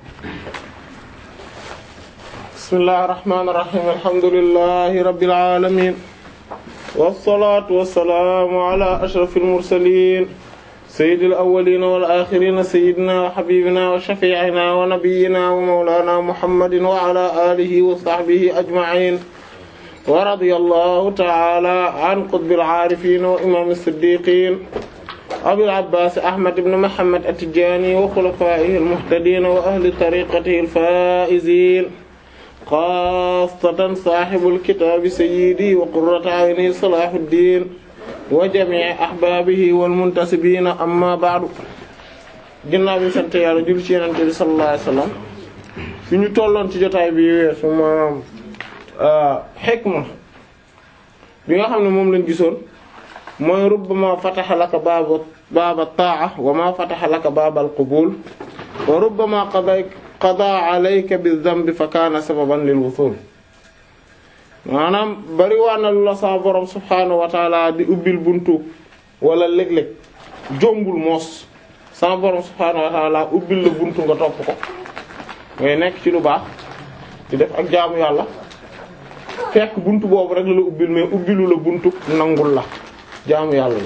bismillahir rahmanir rahim alhamdulillahi rabbil alamin wassalatu wassalamu ala ashrafil mursalin sayyidil awwalin wal akhirin sayyidina wa habibina wa shafi'ina wa nabiyyina wa mawlana muhammadin wa ala alihi wa sahbihi ajma'in wa radiyallahu ta'ala an qutbil arifin wa imam as-siddiqin abil abbas ahmad ibn muhammad at-tijani wa khulafaihi al-muhtadin wa ahli tariqatihi al-faizin xaasatan saaxibul kitaabi sayyidi wa qurratu ayni salaahuddin wa jamii ahbaabihi wal muntasibiina amma ba'du ginnaaw bi sant yàlla jul ci Yonent bi sallallahu alayhi wa sallam fi ñu tolloon ci jotaay bi weesu maanaam xikma bi nga xam ne moom lañ gisoon mooy rubbama fataha laka baaba baaba taa'a wa ma fataha laka baabal qabuul wa rubbama qadayka qada alayka bi dhanbi fa kaana sababan lil wusul maanaam bari waa na lu la sa borom subhaanahu wa taala di ubbil buntu wala léeg-léeg jombul moos sa borom subhaanahu wa taala ubbil la buntu nga topp ko ngay nekk ci lu baax di def ak jaamu yàlla fekk buntu boobu rek la la ubbil mais ubbilu la buntu nangul la jaamu yàlla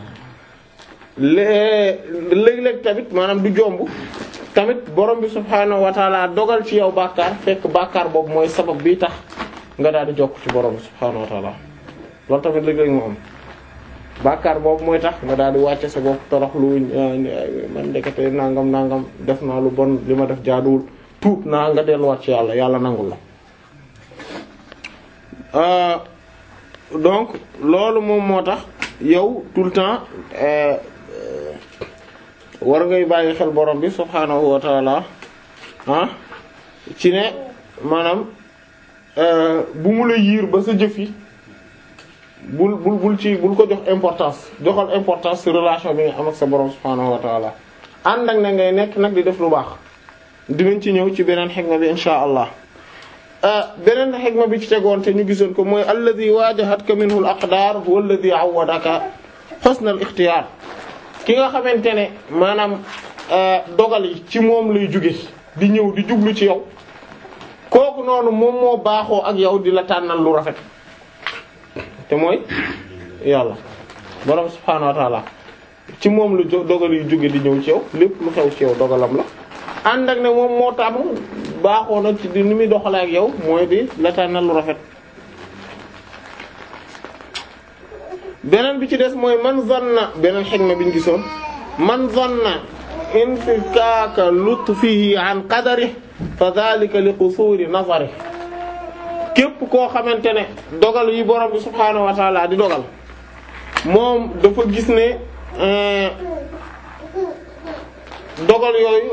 la léeg-léeg tamit maanaam du jomb tamit borom bi subhaanahu wa taala dogal ci yow bàkkaar fekk bàkkaar boobu mooy sabab bi tax nga daal di jokk ci borom bi subhaanahu wa taala loolu tamit léeg-léeg mu am bàkkaar boobu mooy tax nga daal di wàcce sa bopp torox lu man ndekete nangam nangam def naa lu bon li ma def jaaduwul tuub naa nga delluwaat ci yàlla yàlla nangul la donc loolu moom moo tax yow tout le temps war ngay bàyyi xel borom bi subhaanahu wa taala ah ci ne maanaam bu mu la yiir ba sa jëf yi bul bul bul ci bul ko jox importance joxal importance ci relation bi nga am ak sa borom subhaanahu wa taala ànd ak na ngay nekk nag di def lu baax dinañ ci ñëw ci beneen xikma bi insha allah beneen xikma bi ci tegoon te ñu gisoon ko mooy alladhi waajahatka minhu al aqdar huwa alladhi awwadaka husna al ikhtiyar ki nga xamante ne maanaam dogal yi ci moom lay jóge di ñëw di jublu ci yow kooku noonu moom moo baaxoo ak yow di la tànnal lu rafet te mooy yàlla borom subhaanahu wa ta'ala ci moom lu dogal yi jóge di ñëw ci yow lépp lu xew ci yow dogalam la ànd ak ne moom moo tàmm baaxoo na ci di ni muy doxalee ak yow mooy di la tànnal lu rafet beneen bi ci des mooy man zanna beneen xikma bi ñu gisoon man zanna infikaaka lutfihi an qadari fa dhalika li qusuri nazari képp koo xamante ne dogal yi borom bi subhaanahu wa taala di dogal moom dafa gis ne dogal yooyu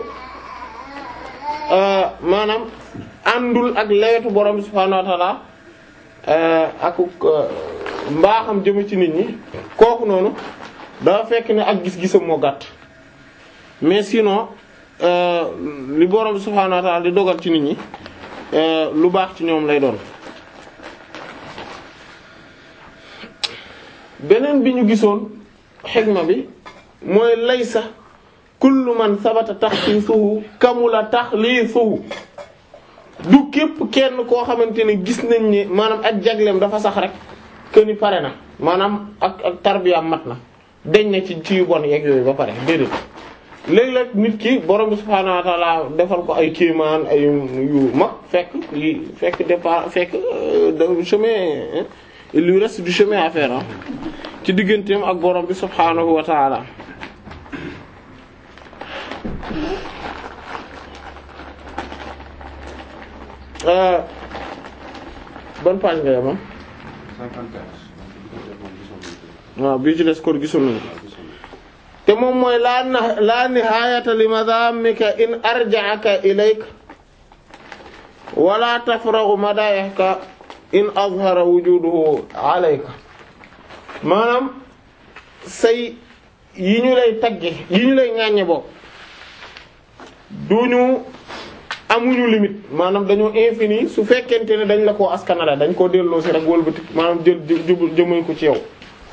maanaam àndul ak lewetu borom bi subhaanahu wa taala ak mbaaxam jëm ci nit ñi kooku noonu dafa fekk ne ak gis-gisam moo gàtt mais sinon li borom subhaanahu wa ta'ala di dogal ci nit ñi lu baax ci ñoom lay doon. beneen bi ñu gisoon xigma bi mooy laysa kullu man sabata taxsiisuhu kamula taxliisuhu du képp kenn koo xamante ne gis nañ ne maanaam ak jagleem dafa sax rek. que ni pare na maanaam ak ak tarbiyaam mat na deñ na ci ci yu bon yeeg yooyu ba pare déedéet léeg-léeg nit ki borom bi subhaanahu wa ta'ala defal ko ay kéemaan ay yu mag fekk yi fekk départ fekk chemin il lui reste du chemin à faire ci digganteem ak borom bi subhaanahu wa ta'ala ban page nga yemam waaw bii ci des kon gisul nañu te moom mooy laa na laa nihaayata li madamika in arja'aka ilayka wala tafragu madayaka in azhara wujuduhu alayka maanaam say yi ñu lay tagge yi ñu lay ŋàññe bokk duñu amuñu limite maanaam dañoo infini su fekkente ne dañ la koo askanale dañ koo delloo si rek wëlbati maanaam jël jëmale ko ci yow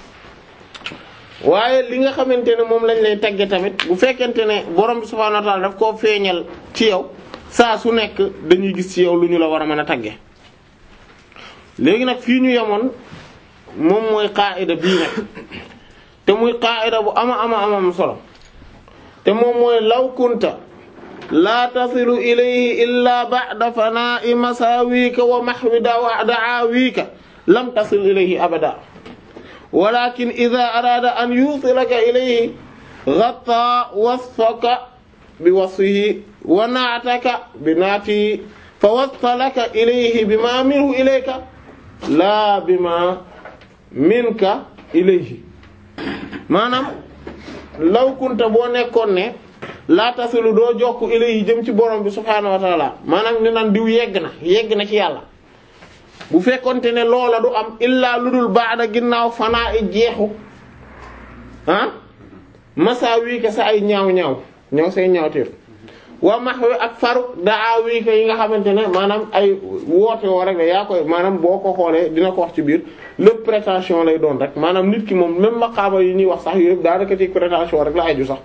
waaye li nga xamante ne moom lañ lay tagge tamit bu fekkente ne borom bi subhaanahu wa ta'ala daf koo feeñal ci yow saa su nekk dañuy gis ci yow lu ñu la war a mën a tagge léegi nag fii ñu yemoon moom mooy qaa'ida bii nag te muy qaa'ida bu ama ama amam solo te moom mooy law kunta laa tasilu ilayhi illa ba'da fanaa'i masaawika wa mahwi da'aawika lam tasil ilayhi abada walakin idha arada an yusilaka ilayhi ghatta wasfaka bi wasfihi wa na'taka bi naatihi fa wassalaka ilayhi bima minhu ilayka laa bima minka ilayhi maanaam law kunta boo nekkoon ne laa tasilu doo jokk ilayhi jëm ci borom bi subhaanahu wa taala maanaam ñu naan diw yegg na yegg na ci yàlla bu fekkonte ne loola du am illaa lu dul baada ginnaaw fanaa i jeexu ah masa wii ka sa ay ñaaw ñaaw ñaaw say ñaawteef waa max wi ak faru daa wii ka yi nga xamante ne maanaam ay woote woo rek la yaa koy maanaam boo ko xoolee dina ko wax ci biir lépp prétention lay doon rek maanaam nit ki moom même maqaama yi ñuy wax sax yooyu yëpp daanaka ci prétention rek la aju sax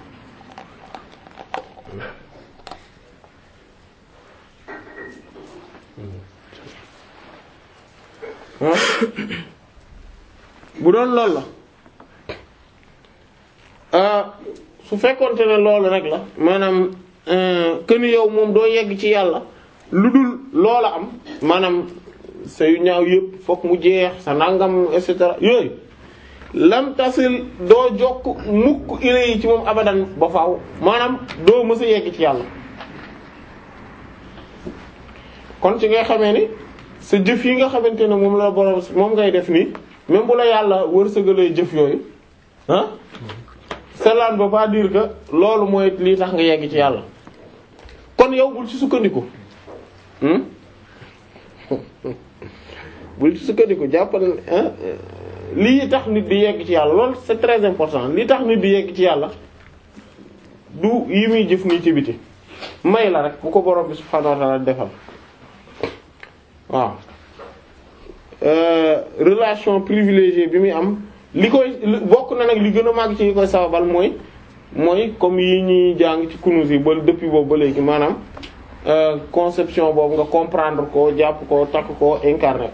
bu doon loolu la su fekkonte ne loolu rek la maanaam que ni yow moom doo yegg ci yàlla lu dul loola am maanaam sa yu ñaaw yëpp fokk mu jeex sa nangam et cetera yooyu lam tasil doo jokk mukk ila yi ci moom abadan ba faaw maanaam doo mës a yegg ci yàlla kon ci ngay xamee ni sa jëf yi nga xamante ne moom la borom moom ngay def nii même bu la yàlla wërsëgalee jëf yooyu ah cela ne veut pas dire que loolu mooy lii tax nga yegg ci yàlla kon yow bul ci sukkandiku bul ci sukkandiku jàppal lii tax nit di yegg ci yàlla loolu c'est très important lii tax nit di yegg ci yàlla du yi muy jëf nii ci biti may la rek bu ko borom bi subhaanahu wa ta'ala defal waaw relation privilégiée bi muy am li koy bokk na nag li gën a màgg ci li koy sababal mooy mooy comme yi ñuy jàng ci kunus yi ba depuis boobu ba léegi maanaam conception boobu nga comprendre ko jàpp ko takk ko incarner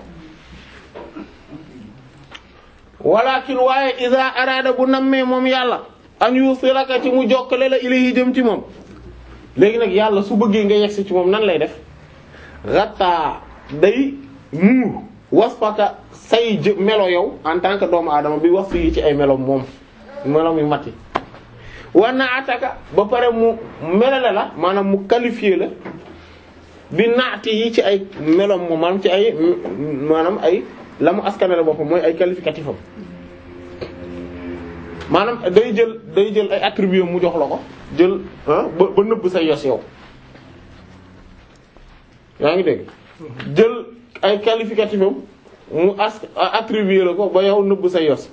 ko walakin waaye iza arada bu nammee moom yàlla an yusilaka ci mu jokkale la ilayhi jëm ci moom léegi nag yàlla su bëggee nga yegsi ci moom nan lay def ratta day muur wasfaka say jë melo yow en tant que doomu aadama bi wax yi ci ay melo moom melo yu mati war na ataka ba pare mu melale la maanaam mu qualifié la bi naati yi ci ay melom moom maanaam ci ay maanaam ay la mu askanale boppam mooy ay qualificatif am maanaam day jël day jël ay attributs mu jox la ko jël ba ba nëbb say yos yow yaa ngi dégg jël ay qualificatif am mu as attribué la ko ba yow nëbb say yos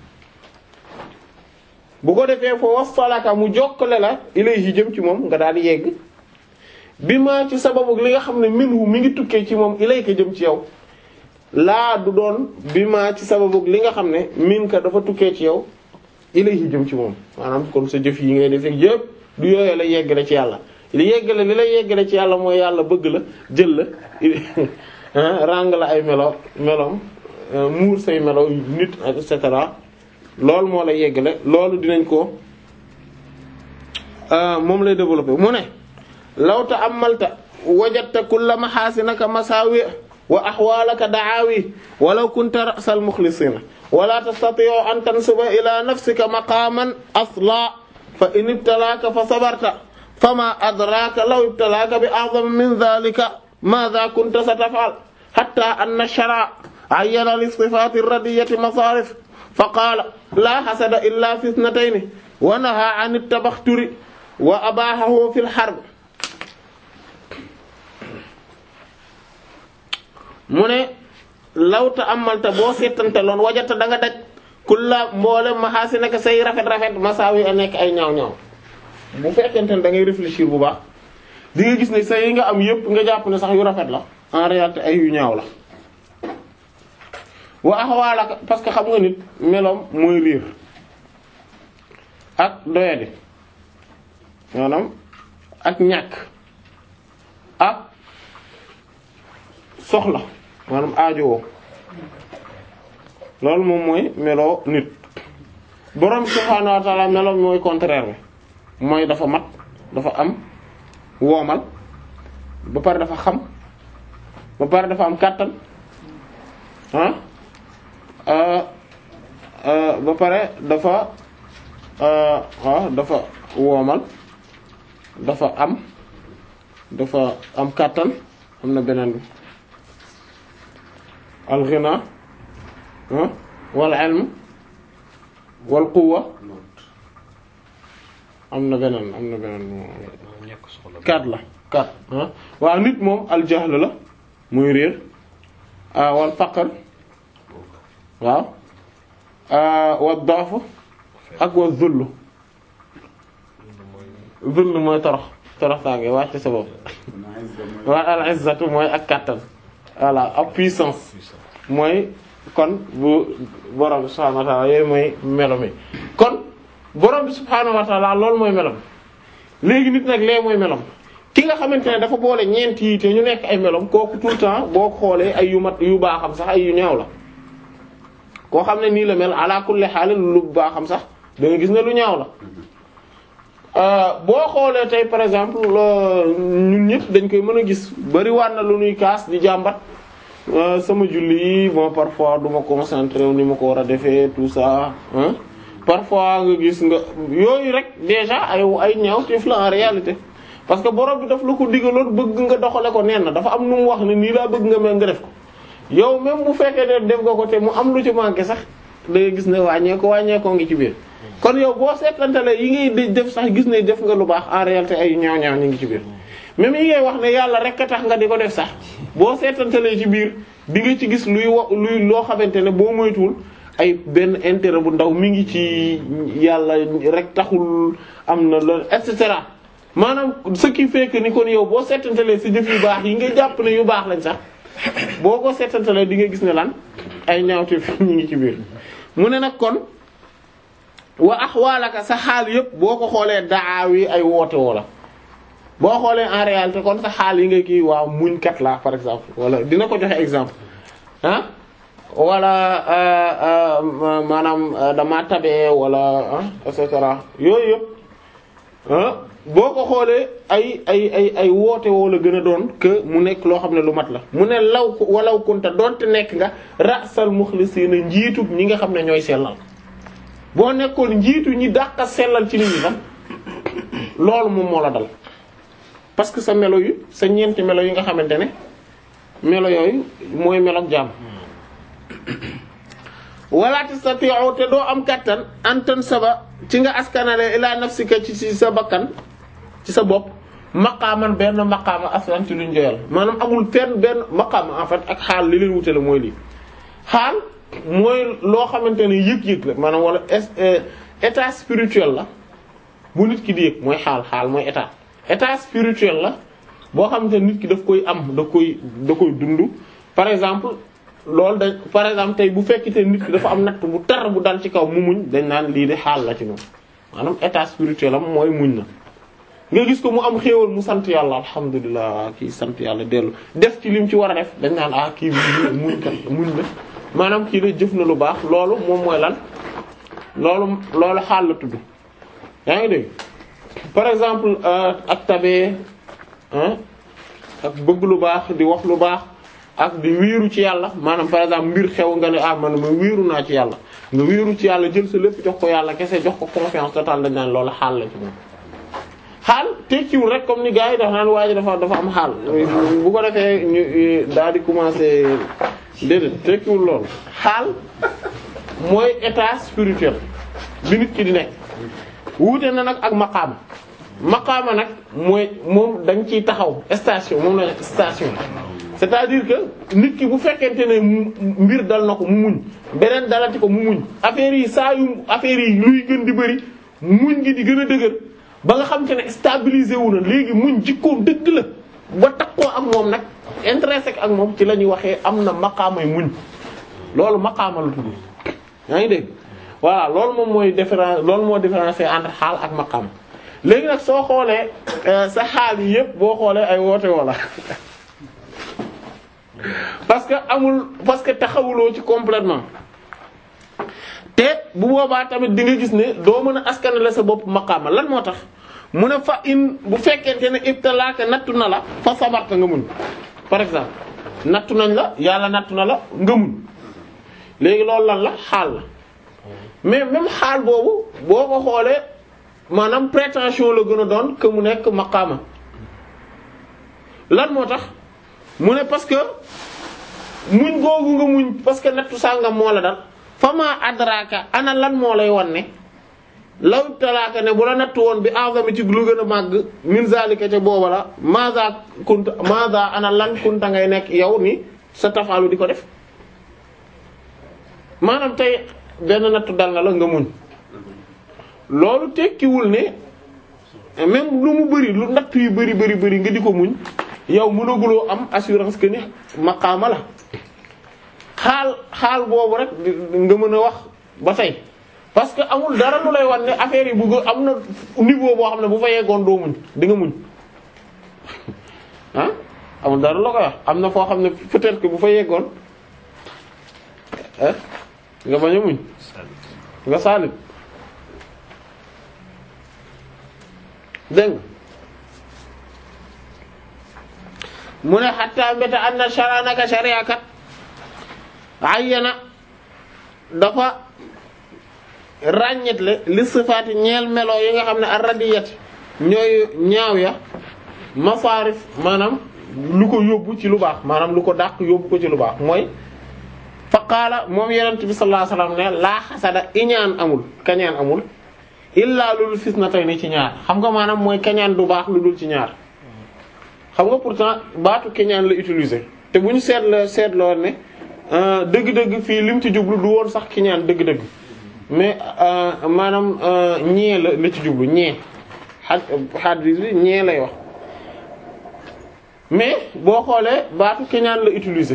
bu ko defee foo wasalaka mu jokkale la ilayhi jëm ci moom nga daal di yegg bi ma ci sababu li nga xam ne minhu mi ngi tukkee ci moom ilayka jëm ci yow laa du doon bi ma ci sababu li nga xam ne min ka dafa tukkee ci yow ilayhi jëm ci moom maanaam kon sa jëf yi ngay def yëpp du yooyu la yeggale ci yàlla li yeggale li la yeggale ci yàlla mooy yàlla bëgg la jël la ràng la ay melo meloom muur say melo nit et cetera loolu moo lay yeggale loolu dinañ ko moom lay développer mu ne law ta'ammalta wajadta kulla mahasinaka masawi wa ahwalaka da'awi walaw kunta ra'sal mukhlisina wala tastati'u an tansuba ila nafsika maqaman asla fa in ibtalaka fa sabarta fama adraka law ibtalaka bi a'zam min dhalika madha kunta sataf'al hatta anna ash-shara' ayyana li sifati ar-radiyyati masarif fa qala la hasada illa fi ithnatayn wa naha 'an at-tabakhturi wa abahahu fi al-harb mu ne lawta amalta boo seetante loon wajata da nga daj kulla mboolem maxaasi naka say rafet rafet masaawi a nekk ay ñaaw ñaaw bu fekkente ne da ngay réfléchir bu baax di nga gis ne say yi nga am yépp nga jàpp ne sax yu rafet la en réalité ay yu ñaaw la wa axawaalaka parce que xam nga nit meloom mooy riir ak doyadi maanaam ak ñàkk soxla maanaam aajowoo loolu moom mooy meloo nit borom subhaanahu wa ta'ala melo mooy contraire bi mooy dafa mat dafa am woomal ba pare dafa xam ba pare dafa am kàttan ah ba pare dafa ah dafa woomal dafa am dafa am kàttan am na beneen bi al ghina wal ilm wal quwwa am na beneen am na beneen kat la kat waaw nit moom al jahl la muy réer wal faqr waaw wa da'f ak wa zull zull mooy torox torox tànge wàcc sa bopp wa al izzatu mooy ak kàttan voilà ak puissance mooy kon bu borom bi subhaanahu wa ta'ala yooyu mooy melo mi kon borom bi subhaanahu wa ta'ala loolu mooy melom léegi nit nag lee mooy melom ki nga xamante ne dafa boole ñeent yi te ñu nekk ay melom kooku tout le temps boo xoolee ay yu mat yu baaxam sax ay yu ñaaw la koo xam ne nii la mel ala kulli haal lu baaxam sax da nga gis ne lu ñaaw la boo xoolee tey par exemple ñun ñëpp dañ koy mën a gis bari waat na lu ñuy kaas di jàmbat sama julli yi bon parfois du ma concentré wu ni ma ko war a defee tout ça hein parfois nga gis nga yooyu rek déjà ay ay ñaaw teef la en réalité parce que borom bi daf la ko digaloon bëgg nga doxale ko neen na dafa am nu mu wax ne nii laa bëgg nga mel nga def ko yow même bu fekkee ne def nga ko te mu am lu ci manqué sax da ngay gis ne wàññee ko wàññee ko ngi ci biir kon yow boo seetantale yi ngay def sax gis ne def nga lu baax en réalité ay ñaaw ñaaw ñu ngi ci biir même yi ngay wax ne yàlla rek a tax nga di ko def sax boo seetantalee ci biir di nga ci gis luy wa luy loo xamante ne boo moytuwul ay benn intérêt bu ndaw mi ngi ci yàlla rek taxul am na loolu et cetera maanaam ce qui fait que ni kon yow boo seetantalee si jëf yu baax yi nga jàpp ne yu baax lañ sax boo ko seetantalee di nga gis ne lan ay ñaawteef ñu ngi ci biir mu ne nag kon wa axwaalaka sa xaal yëpp boo ko xoolee daaw yi ay woote woo la boo xoolee en réalité kon sa xaal yi nga kii waaw muñkat la par exemple wala dina ko joxe exemple ah wala maanaam dama tabee wala et cetera yooyu yëpp boo ko xoolee ay ay ay ay woote woo la gën a doon que mu nekk loo xam ne lu mat la mu ne law ko walaw kunta doonte nekk nga rasal muxlisiina njiitu ñi nga xam ne ñooy sellal boo nekkoon njiitu ñi dàqa sellal ci nit ñi sax loolu moom moo la dal parce que sa melo yu sa ñeenti melo yi nga xamante ne melo yooyu mooy melo jaam wala tastati'u te doo am kattan antan saba ci nga askanale ila nafsika ci ci sa bakkan ci sa bopp maqaaman benn maqaama aslan ci luñ joyal maanaam amul fenn benn maqaama en fait ak xaal li leen wutale mooy lii xaal mooy loo xamante ne yëg-yëg la maanaam wala état spirituel la bu nit ki di yëg mooy xaal xaal mooy état état spirituel la boo xamante ne nit ki daf koy am da koy da koy dund par exemple loolu dañ par exemple tey bu fekkite nit ki dafa am natt bu tar bu dal ci kaw mu muñ dañ naan lii de xaal la ci moom maanaam état spirituel am mooy muñ na nga gis ko mu am xéewal mu sant yàlla alhamdulilah kii sant yàlla dellu def ci lim ci war a def dañ naan ah kii bi muñ kat muñ na maanaam kii de jëf na lu baax loolu moom mooy lan loolu loolu xaal la tudd yaa ngi dégg par exemple ak tabee ak bëgg lu baax di wax lu baax ak di wiiru ci yàlla maanaam par exemple mbir xew nga ne ah man ma wiiru naa ci yàlla nga wiiru ci yàlla jël sa lépp jox ko yàlla kese jox ko confiance totale dañ naan loolu xaal la ci moom xaal tekkiwul rek comme ni gars yi dafa naan waa ji dafa dafa am xaal bu ko defee ñu daal di commencer déedéet tekkiwul loolu xaal mooy état spirituel bi nit ki di nekk wuute na nag ak maqaama maqaama nag mooy moom dañ ciy taxaw station moom la station c'est-à-dire que nit ki bu fekkente ne mbir dal na ko mu muñ beneen dalati ko mu muñ affaire yi saa yu affaire yi luy gën di bëri muñ gi di gën a dëgër ba nga xam te ne stabilisé wu na léegi muñ jikkoom dëgg la ba takkoo ak moom nag intrinsèque ak moom ci la ñuy waxee am na maqaamay muñ loolu maqaama la tudd yaa ngi dégg voilà loolu moom mooy différence loolu moo différencier entre xaal ak maqaam léegi nag soo xoolee sa xaal yi yëpp boo xoolee ay woote wala parce que amul parce que taxawuloo ci complètement te bu boobaa tamit di nga gis ne doo mën a askanale sa bopp maqaama lan moo tax mu ne fa in bu fekkente ne ibtalaaka nattu na la fa sabarta nga muñ par exemple nattu nañ la yàlla nattu na la nga muñ léegi loolu lan la xaal la mais même xaal boobu boo ko xoolee maanaam prétention la gën a doon que mu nekk maqaama lan moo tax mu ne parce que muñ googu nga muñ parce que nattu sàngam moo la dal fama adraka ana lan moo lay wan ne law talaaka ne bu la nattu woon bi azami ci lu gën a màgg min zalika ca booba la maza kunta maza ana lan kunta ngay nekk yow ni sa tafaalu di ko def maanaam tey benn nattu dal na la nga muñ loolu tekkiwul ne même lu mu bari lu natt yu bari bari bari nga di ko muñ yow mënaguloo am assurance que ni maqaama la xaal xaal boobu rek nga mën a wax ba tey parce que amul dara lu lay wan ne affaire yi bëgg am na niveau boo xam ne bu fa yeggoon doo muñ di nga muñ ah amul dara loo koy wax am na foo xam ne peut-être que bu fa yeggoon ah nga bañ a muñ nga saalit dégg mu ne xatta mbéta an na sharanaka sharia kat ayyana dafa ràññetle li sifaati ñeel melo yi nga xam ne ar-radiyat ñooy ñaaw ya masaarif maanaam lu ko yóbbu ci lu baax maanaam lu ko dàq yóbbu ko ci lu baax mooy fa qaala moom yonent bi sallallahu alayhi wasallam ne laa xasada iñaan amul kañaan amul illaa lul fitnatayni ci ñaar xam nga maanaam mooy kañaan du baax lu dul ci ñaar xam nga pourtant baatu kañaan la utiliser te bu ñu seetla seetloo ne dëgg-dëgg fii lim ci jublu du woon sax kiñaan dëgg-dëgg mais maanaam ñee la la ci jublu ñee xad xadis bi ñee lay wax mais boo xoolee baatu kiñaan la utiliser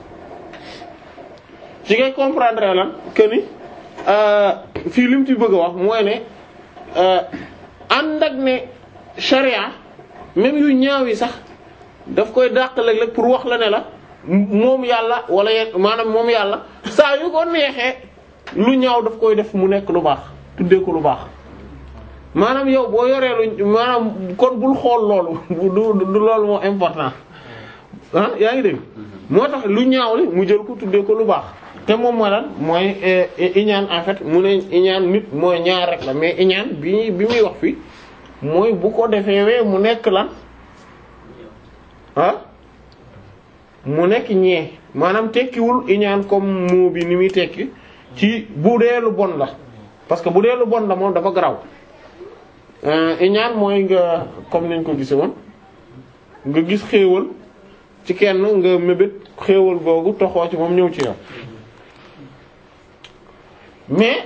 ci ngay comprendre lan que ni fii lim ci bëgg a wax mooy ne ànd ak ne charia même yu ñaaw yi sax daf koy dàq léeg-léeg pour wax la ne la moom yàlla wala yenn maanaam moom yàlla saa yu ko neexee lu ñaaw daf koy def mu nekk lu baax tuddee ko lu baax maanaam yow boo yoree lu maanaam kon bul xool loolu du du loolu moo important ah yaa ngi dégg moo tax lu ñaaw li mu jël ko tuddee ko lu baax te moom mooy lan mooy iñaan en fait mu ne iñaan nit mooy ñaar rek la mais iñaan bi bi muy wax fii mooy bu ko defee wee mu nekk lan ah mu nekk ñee maanaam tekkiwul iñaan comme moo bi ni muy tekki ci bu dee lu bon la parce que bu dee lu bon la moom dafa garaw iñaan mooy nga comme niñ ko gise woon nga gis xéewal ci kenn nga mébét xéewal googu toxoo ci moom ñëw ci yow mais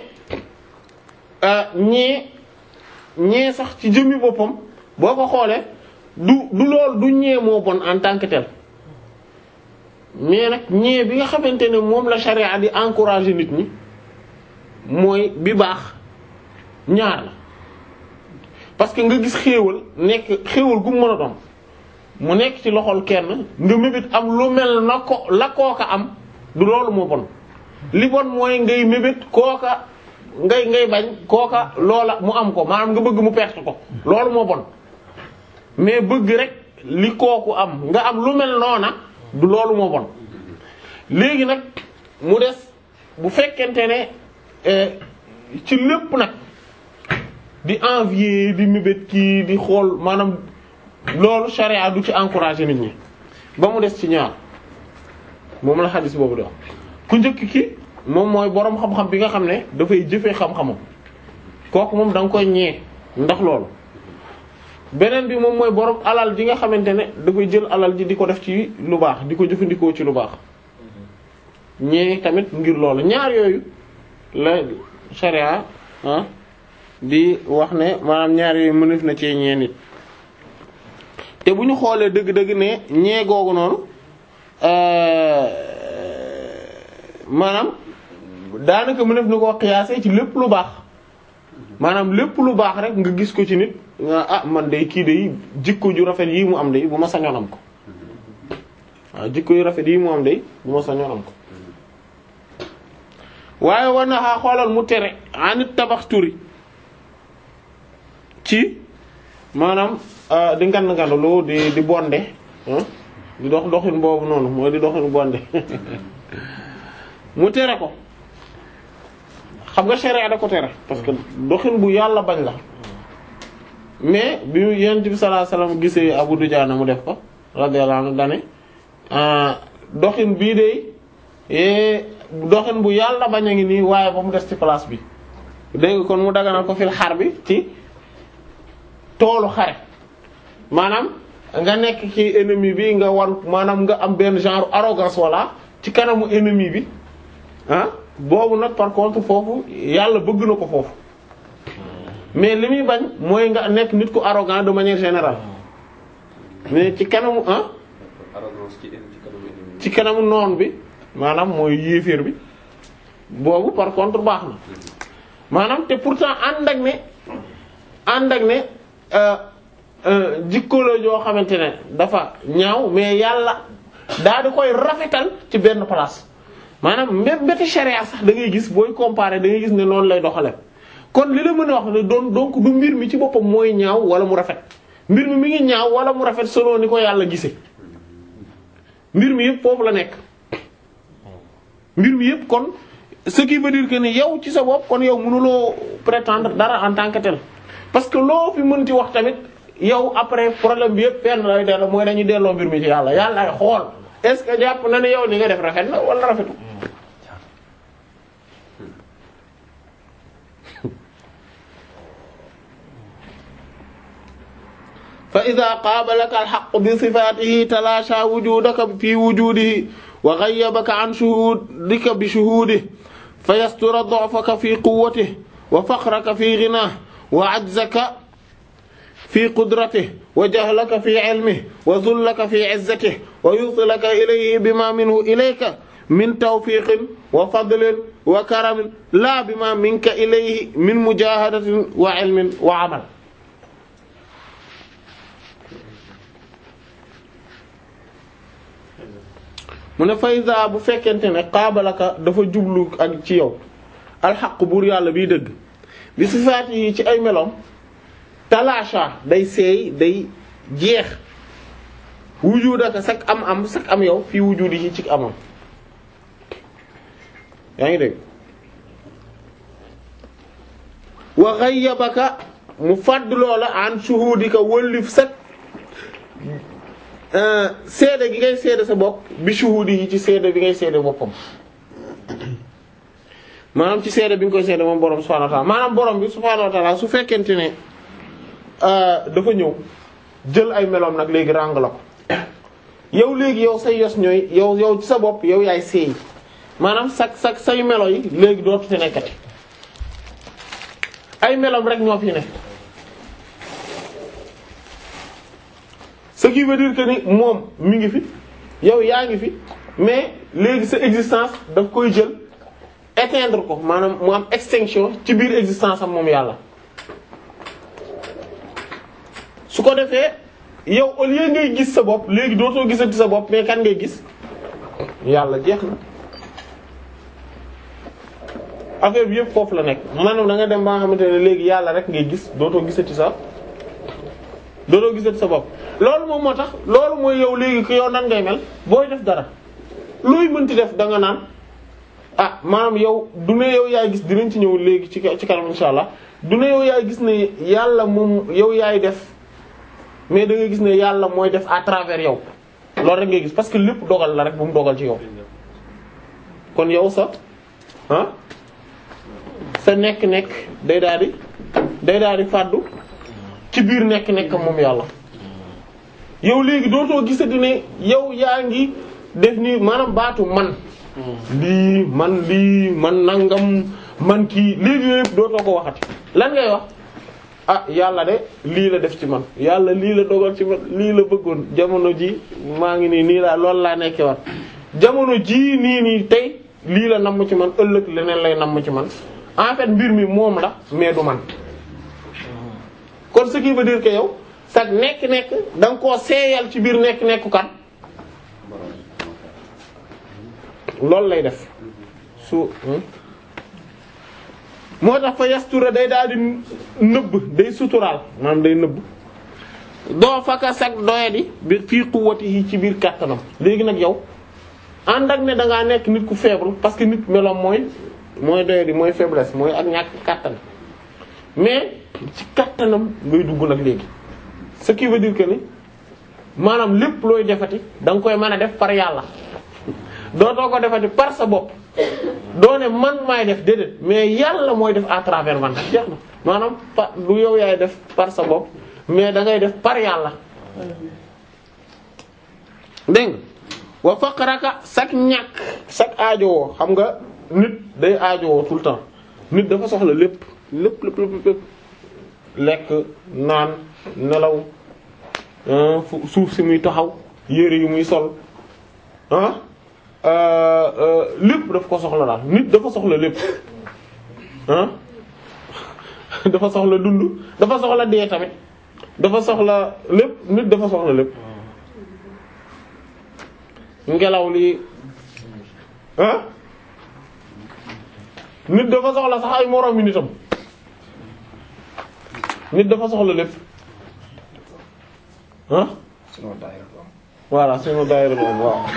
ñee ñee sax ci jëmmi boppam boo ko xoolee du du lool du ñee moo bon en tant que tel mais nag ñee bi nga xamante ne moom la charia di encourager nit ñi mooy bi baax ñaar la parce que nga gis xéewal nekk xéewal gu mu mën a doon mu nekk ci loxol kenn nga mébét am lu mel na ko la kooka am du loolu moo bon li bon mooy ngay mébét kooka ngay ngay bañ kooka loola mu am ko maanaam nga bëgg mu perte ko loolu moo bon mais bëgg rek li kooku am nga am lu mel noona du loolu moo bon léegi nag mu des bu fekkente ne ci lépp nag di envier di mébét kii di xool maanaam loolu charia du ci encourager nit ñi ba mu des ci ñaar moom la xadis boobu di wax ku njëkk ki moom mooy boroom xam-xam bi nga xam ne dafay jëfee xam-xamam kooku moom da nga koy ñee ndax loolu beneen bi moom mooy boroom alal ji nga xamante ne dafay jël alal ji di ko def ci lu baax di ko jëfandikoo ci lu baax ñee tamit ngir loolu ñaar yooyu la sharia ah di wax ne maanaam ñaar yooyu mënef na cee ñee nit te bu ñu xoolee dëgg-dëgg ne ñee googu noonu maanaam daanaka mënef na koo xiyaasee ci lépp lu baax maanaam lépp lu baax rek nga gis ko ci nit nga ah man day kii day jikko ju rafet yii mu am day bu ma sañoon am ko waaw jikko yu rafet yi moom day bu ma sañoon am ko waaye war na xaa xoolal mu tere anit tabax turi ci maanaam di ngand ngandlu di di bonde di dox doxin boobu noonu mooy di doxin bonde mu tere ko xam nga sharia da ko tere parce que doxin bu yàlla bañ la mais bi yonent bi sallallahu alayhi wasallam gisee Abu Dujaana mu def ko radiyallahu anhu dane doxin bii de doxin bu yàlla bañ a ngi nii waaye ba mu des ci place bi dégg kon mu daganal ko fil xar bi ci toolu xare maanaam nga nekk ci ennemi bi nga wan maanaam nga am benn genre arrogance walla ci kanamu ennemi bi ah boobu nag par contre foofu yàlla bëgg na ko foofu mais li muy bañ mooy nga nekk nit ku arrogant de manière générale mais ci kanamu ah arrogance ci ci kanamu ennemi. ci kanamu noon bi maanaam mooy yéeféer bi boobu par contre baax na maanaam te pourtant ànd ak ne ànd ak ne jikko la joo xamante ne dafa ñaaw mais yàlla daa di koy rafetal ci benn place maanaam même mbéti charia sax da ngay gis booy comparer da ngay gis ne noonu lay doxale kon li la mën a wax ne doon donc du mbir mi ci boppam mooy ñaaw wala mu rafet mbir mi mi ngi ñaaw wala mu rafet selon ni ko yàlla gisee mbir mi yëpp foofu la nekk mbir mi yëpp kon ce qui veut dire que ni yow ci sa bopp kon yow mënuloo prétendre dara en tant que tel parce que loo fi mënti wax tamit yow après problème bi yëpp fenn lay delloo mooy dañuy delloo mbir mi ci yàlla yàlla ay xool est-ce que jàpp na ne yow ni nga def rafet na wala rafetu fa ida qaabalaka alxaqu bi sifaatihi talaasha wujudaka fi wujudihi wa ghayyabaka an shuhudika bi shuhudihi fa yastura du'faka fi quwwatihi wa faqraka fi ghinahi wa ajzaka fi qudratihi wa jahlaka fi ilmihi wa dhullaka fi 'izzatihi wa yusilaka ilayhi bima minhu ilayka min tawfiqin wa fadlin wa karamin la bima minka ilayhi min mujahadatin wa 'ilmin wa 'amal mu ne faysa bu fekkente ne xaabalaka dafa jublu ak ci yow alxaq buur yàlla biy dëgg bi sifaat yi ci ay meloom talaasha day seey day jeex wujudaka sak am am sak am yow fii wujudi yi ci amam yaa ngi dégg wa ghayyabaka mu fàdd loola an shuhudika wëllif sak seede gi ngay seede sa bopp bi shuhudi yi ci seede bi ngay seede boppam maanaam ci seede bi nga koy seede moom borom subhanahu wa ta'ala maanaam borom bi subhanahu wa ta'ala su fekkente ne dafa ñëw jël ay meloom nag léegi ràng la ko yow léegi yow say yos ñooy yow yow ci sa bopp yow yaay seey maanaam sak sak say melo yi léegi dootu ci nekkati ay meloom rek ñoo fi ne ce qui veut dire que ni moom mi ngi fi yow yaa ngi fi mais léegi sa existence daf koy jël éteindre ko maanaam mu am extinction ci biir existence am moom yàlla su ko defee yow au lieu ngay gis sa bopp léegi dootoo gisati sa bopp mais kan ngay gis yàlla jeex na affaire bi yëpp foofu la nekk maanaam da nga dem ba nga xamante ne léegi yàlla rek ngay gis dootoo gisati sa dootoo gisati sa bopp loolu moom moo tax loolu mooy yow léegi ko yow nan ngay mel booy def dara looy mënti def da nga naan ah maanaam yow du ne yow yaay gis dinañ ci ñëw léegi ci ci kanam insha allah du ne yow yaay gis ne yàlla moom yow yaay def mais da ngay gis ne yàlla mooy def à travers yow loolu rek ngay gis parce que lépp dogal la rek bu mu dogal ci yow kon yow sa ah sa nekk-nekk day daal di day daal di fàddu ci biir nekk-nekk moom yàlla yow léegi dootoo gisati ne yow yaa ngi def ni maanaam baatu man lii man lii man nangam man kii léegi yëpp dootoo ko waxati lan ngay wax ah yàlla de lii la def ci man yàlla lii la dogal ci man lii la bëggoon jamono ji maa ngi nii nii laa loolu laa nekkee war jamono ji nii nii tey lii la namm ci man ëllëg leneen lay namm ci man en fait mbir mi moom la mais du man kon ce qui veut dire que yow sax nekk-nekk da nga koo seeyal ci biir nekk-nekku kan loolu lay def su moo tax fa yastura day daal di nëbb day suturaal maanaam day nëbb doo faka sag doyadi bi fii quwwatihi ci biir kàttanam léegi nag yow ànd ak ne da ngaa nekk nit ku faible parce que nit meloom mooy mooy doyadi mooy faiblesse mooy ak ñàkk kàttan mais ci kàttanam ngay dugg nag léegi ce qui veut dire que ni maanaam lépp looy defati da nga koy mën a def par yàlla dootoo ko defati par sa bopp doo ne man maay def déedéet mais yàlla mooy def à travers man jeex na maanaam pa du yow yaay def par sa bopp mais da ngay def par yàlla dégg nga wa faqraka sak ñàkk sak aajowoo xam nga nit day aajowoo tout le temps nit dafa soxla lépp lépp lépp lépp lépp lekk naan nelaw suuf si muy taxaw yére yu muy sol ah lépp daf ko soxla daal nit dafa soxla lépp ah dafa soxla dund dafa soxla dee tamit dafa soxla lépp nit dafa soxla lépp ngelaw li ah nit dafa soxla sax ay moroom yi nitam nit dafa soxla lépp ah voilà sunu daayira bu am waaw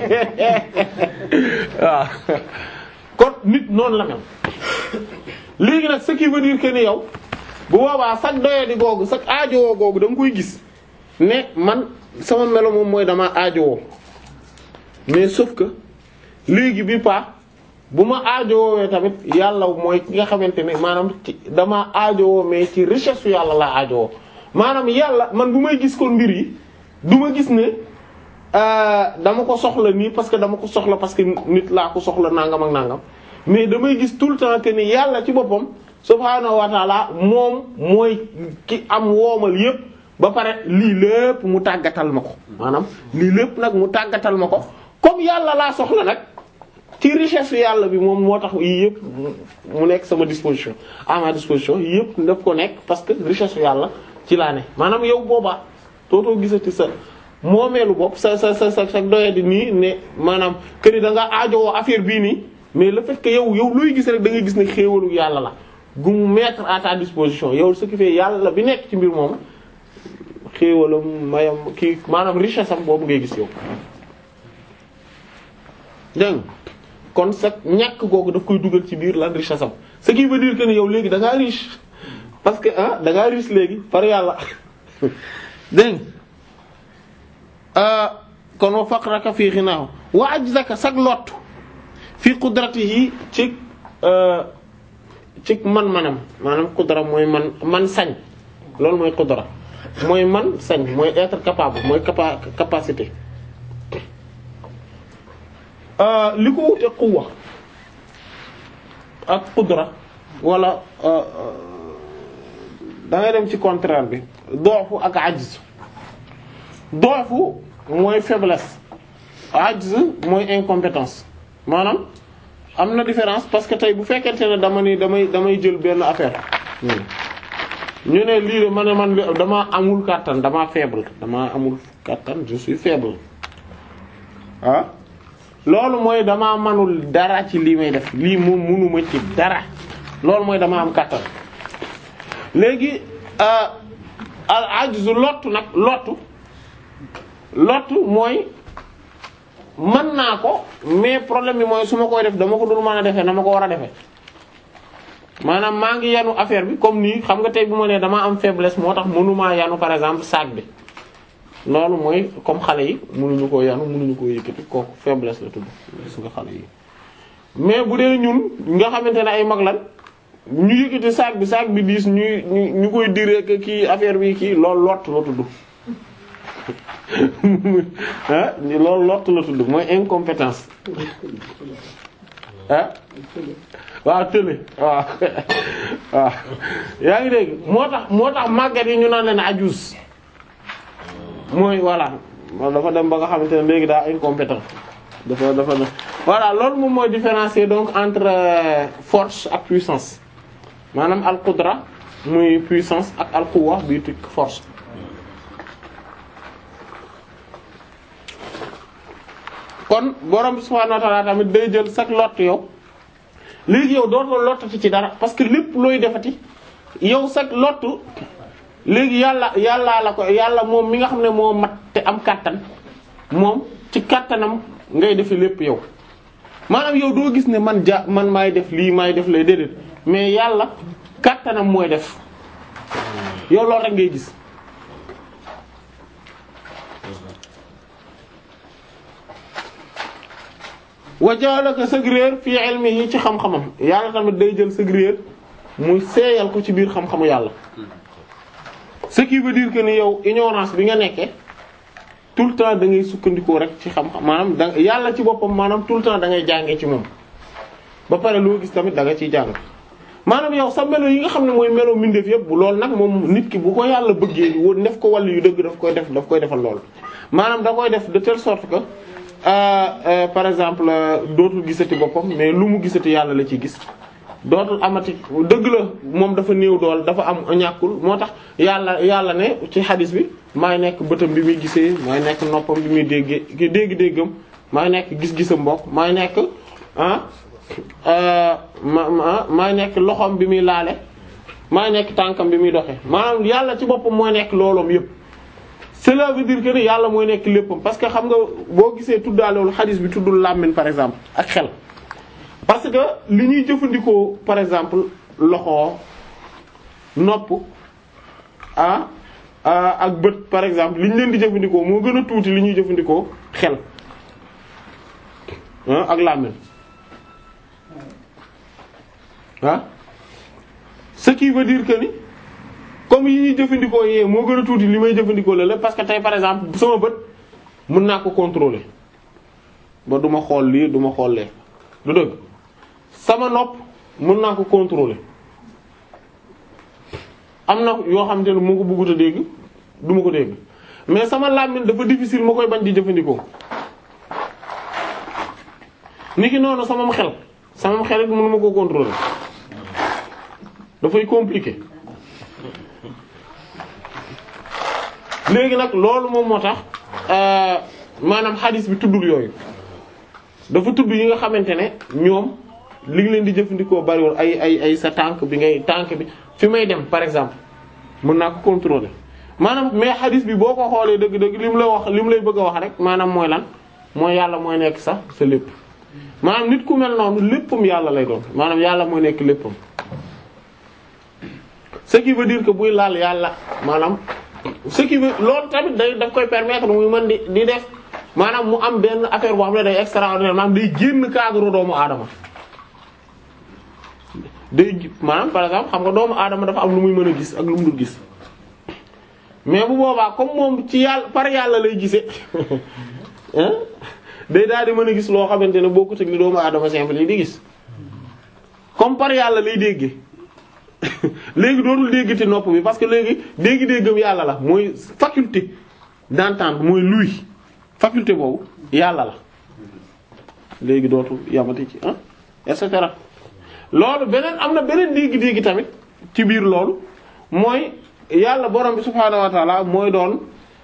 waaw kon nit noonu la mel léegi nag ce qui veut dire que ni yow bu boobaa sag doyadi googu sag aajowoo googu da nga koy gis ne man sama melo moom mooy dama aajowoo mais sauf que léegi bi pa bu ma aajowoowee tamit yàlla mooy ki nga xamante ne maanaam ci dama aajowoo mais ci richesse yàlla laa aajowoo maanaam yàlla man bu may gis kon mbir yi du ma gis ne dama ko soxla nii parce que dama ko soxla parce que nit laa ko soxla nangam ak nangam mais damay gis tout le temps que ni yàlla ci boppam subhaanahu wa taala moom mooy ki am woomal yépp ba pare lii lépp mu tàggatal ma ko maanaam lii lépp nag mu tàggatal ma ko comme yàlla laa soxla nag ci richesse yàlla bi moom moo tax yii yëpp mu nekk sama disposition à ma disposition yii yëpp daf ko nekk parce que richesse yàlla ci laa ne maanaam yow boobaa tootoo gisati sa moomeelu bopp sa sa sa sa sa doye di nii ne maanaam que ni da nga aajowoo affaire bii nii mais le fait que yow yow looy gis rek da ngay gis ne xéewalu yàlla la gu mu mettre à ta disposition yow ce qui fait yàlla bi nekk ci mbir moom xéewalam mayam kii maanaam richesse am boobu ngay gis yow dégg nga kon sa ñàkk googu daf koy dugal ci biir lan richesse am ce qui veut dire que ni yow léegi da ngaa riche parce que ah da ngaa riche léegi par yàlla dégg nga kon wa faqraka fii xinaahu wa ajzaka sag lot fii qudratihi ci ci man-manam maanaam qudra mooy man man sañ loolu mooy qudra mooy man sañ mooy être capable mooy capa capacité li ko wute quwwa ak qudra wala da ngay dem ci contraire bi doofu ak ajz doofu mooy faiblesse ajz mooy incompétence maanaam am na différence parce que tey bu fekkente ne dama ni damay damay jël benn affaire ñu ne lii de ma ne man dama amul kàttan dama faible dama amul kàttan je suis faible ah loolu mooy dama manul dara ci lii may def lii moom munuma ci dara loolu mooy dama am kàttan léegi al ajzu lottu nag lottu lottu mooy mën naa ko mais problème bi mooy su ma koy def dama ko dul mën a defee na ma ko war a defee maanaam maa ngi yanu affaire bi comme nii xam nga tey bu ma nee damaa am faiblesse moo tax mënumaa yanu par exemple sac bi loolu mooy comme xale yi mënuñu koo yanu mënuñu koo yëkkati kooku faiblesse la tudd gis nga xale yi mais bu dee ñun nga xamante ne ay mag lan ñu yëkkati sac bi sac bi diis ñuy ñu ñu koy diree que kii affaire bi kii loolu lott la tudd ah loolu lott la tudd mooy incompétence ah waaw tële waaw waaw yaa ngi dégg moo tax moo tax màggat yi ñu naan leen ajus mooy voilà dafa dem ba nga xamante ne léegi daa incompétent dafa dafa voilà loolu moom mooy différencier donc entre force ak puissance maanaam al qudra muy puissance ak al quwwa bi tik force kon borom subhaanahu wa ta'ala tamit day jël sax lott yow léegi yow dootoo lottati ci dara parce que lépp looy defati yow sax lottu léegi yàlla yàllaa la ko yàlla moom mi nga xam ne moo mat te am kàttan moom ci kàttanam ngay defi lépp yow maanaam yow doo gis ne man ja man maay def lii maay def lay déedéet mais yàlla kàttanam mooy def yow loolu rek ngay gis wa ja'alaka sëg réer fii ilmihi ci xam-xamam yàlla tamit day jël sëg réer muy seeyal ko ci biir xam-xamu yàlla ce qui veut dire que ni yow ignorance bi nga nekkee tout le temps da ngay sukkandikoo rek ci xam-xam maanaam da yàlla ci boppam maanaam tout le temps da ngay jàngee ci moom ba pare loo gis tamit da nga ciy jàng maanaam yow sa melo yi nga xam ne mooy melo mbindeef yëpp bu loolu nag moom nit ki bu ko yàlla bëggee woon def ko wàll yu dëgg daf koy def daf koy defal lool maanaam da koy def de telle sorte que euh, euh, par exemple dootul gisati boppam mais lu mu gisati yàlla la ciy gis dootul amati dëgg la moom dafa néew dool dafa am ñàkkul moo tax yàlla yàlla ne ci xadis bi maay nekk bëtam bi muy gisee maay nekk noppam bi muy déggee dégg-déggam maay nekk gis-gisam mbokk maay nekk ah ma ma maay nekk loxoom bi muy laale maay nekk tànkam bi muy doxe maanaam yàlla ci boppam mooy nekk looloom yépp cela veut dire que ni yàlla mooy nekk léppam parce que xam nga boo gisee tuddaalewul xadis bi tuddul làmmiñ par exemple ak xel parce que li ñuy jëfandikoo par exemple loxo nopp ah ak bët par exemple li ñu leen di jëfandikoo moo gën a tuuti li ñuy jëfandikoo xel ak làmmiñ ah ce qui veut dire que ni comme yi ñuy jëfandikoo yee moo gën a tuuti li may jëfandikoo la la parce que tey par exemple sama bët mën naa ko contrôler ba du ma xool lii du ma xool lee du dëgg sama nopp mën naa ko contrôler am na yoo xamante ne moo ko bëggut a dégg du ma ko dégg mais sama làmmiñ dafa difficile ma koy bañ di jëfandikoo niki noonu sama xel sama xel it mënu ma koo contrôler dafay compliqué léegi nag loolu moom moo tax maanaam xadis bi tuddul yooyu dafa tudd yi nga xamante ne ñoom li ngi leen di jëfandikoo bariwul ay ay ay sa tànk bi ngay tànk bi fi may dem par exemple mën naa ko contrôler maanaam mais xadis bi boo ko xoolee dëgg-dëgg li mu la wax li mu lay bëgg a wax rek maanaam mooy lan mooy yàlla mooy nekk sax sa lépp maanaam nit ku mel noonu léppam yàlla lay doon maanaam yàlla mooy nekk léppam ce qui veut dire que buy laal yàlla maanaam ce qui veut loolu tamit day daf koy permettre muy mën di di def maanaam mu am benn affaire boo xam ne day extraordinaire maanaam day génn cadre doomu aadama day maanaam par exemple xam nga doomu aadama dafa am lu muy mën a gis ak lu mu dul gis mais bu boobaa comme moom ci yàlla par yàlla lay gisee day daal di mën a gis loo xamante ne bokkut ak li doomu aadama simple yi di gis comme par yàlla lay déggee léegi dootul déggati nopp bi parce que léegi dégg-déggam yàlla la mooy faculté d'entendre mooy luy faculté boobu yàlla la léegi dootul yamati ci ah et cetera loolu beneen am na beneen dégg-dégg tamit ci biir loolu mooy yàlla borom bi subhaanahu wa taala mooy doon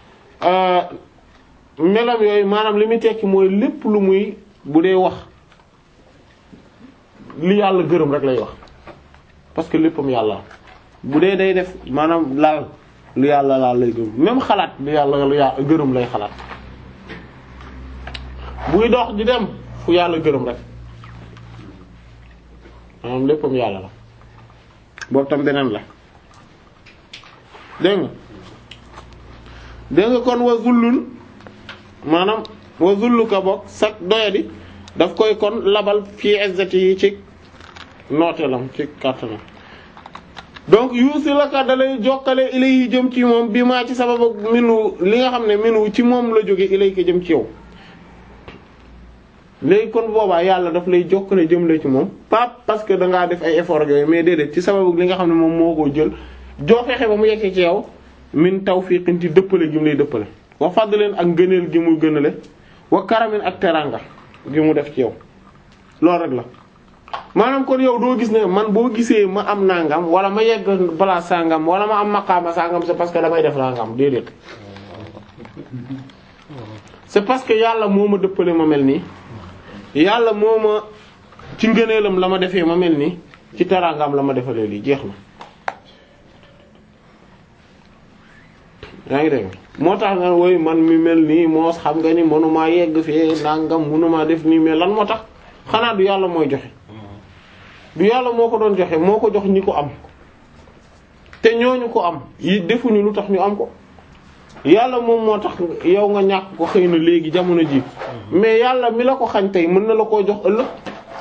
melam yooyu maanaam li muy tekki mooy lépp lu muy bu dee wax li yàlla gërëm rek lay wax parce que léppam yàlla bu dee day def maanaam laal lu yàlla laal lay gërëm même xalaat lu yàlla lu yàlla gërëm lay xalaat buy dox di dem fu yàlla gërëm rek maanaam léppam yàlla la boobu tam beneen la dégg nga dégg nga kon wa zullun maanaam wa zulluka bokk sax doyadi daf koy kon labal fii izzati yi ci nooteelam ci kàttanam donc yuusi la ka dalay jokkale ilay jëm ci moom bi maa ci sababu minu li nga xam ne minu ci moom la jóge ilay ko jëm ci yow léegi kon boobaa yàlla daf lay jokkale jëmle ci moom pas parce que dangaa def ay effort yooyu mais déedéet ci sababu li nga xam ne moom moo ko jël joo fexe ba mu yeggee ci yow min tawfiqin ci dëppale gi mu lay dëppale wa fadlen ak ngëneel gi mu gënale wa karamin ak teranga gi mu def ci yow loolu rek la maanaam kon yow doo gis ne man boo gisee ma am nangam wala ma yegg place sangam wala ma am maqaama sangam c'est parce que damay def nangam déedéet c'est parce que yàlla moo ma dëppale ma mel nii yàlla moo ma ci ngëneelam la ma defee ma mel nii ci teraangam la ma defalee lii jeex na yaa ngi dégg moo tax nga woy man mi mel nii moos xam nga ni mënumaa yegg fee nangam mënumaa def nii mais lan moo tax xanaa du yàlla mooy joxe du yàlla moo ko doon joxe moo ko jox ñi ko am te ñooñu ko am yi defuñu lu tax ñu am ko yàlla moom moo tax yow nga ñàkk ko xëy na léegi jamono ji mais yàlla mi la ko xañ tey mën na la koo jox ëllëg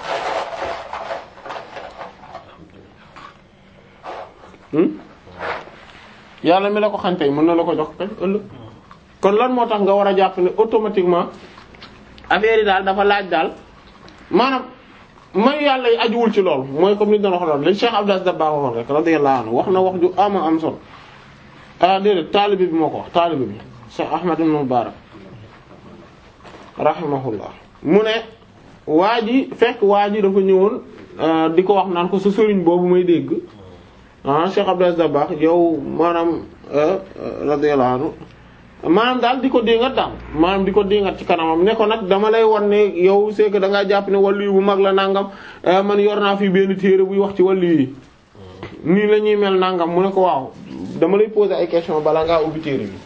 hmm yàlla mi la ko xañ tey mën na la ko jox kay ëllëg kon lan moo tax nga war a jàpp ne automatiquement affaire yi daal dafa laaj daal maanaam may yàlla yi ajuwul ci loolu mooy comme ni ñu doon wax loolu li Cheikh Abdou Aziz Dabakh waxoon rek radiyallahu anhu wax na wax ju ama am solo ah déedéet taalibe bi moo ko wax taalibe bi Cheikh Ahmad ibn Mubarak rahimahullah mu ne waa ji fekk waa ji dafa ñëwoon di ko wax naan ko sa sëriñ boobu may dégg ah Cheikh Abdou Aziz Dabakh yow maanaam radiyallahu anhu maanaam daal di ko déngat daal maanaam di ko déngat ci kanamam ne ko nag dama lay wan ne yow c'est que da ngaa jàpp ne wàllu bu mag la nangam man yor naa fi benn téere buy wax ci wàllu yi nii la ñuy mel nangam mu ne ko waaw dama lay poser ay question bala ngaa ubbi téere bi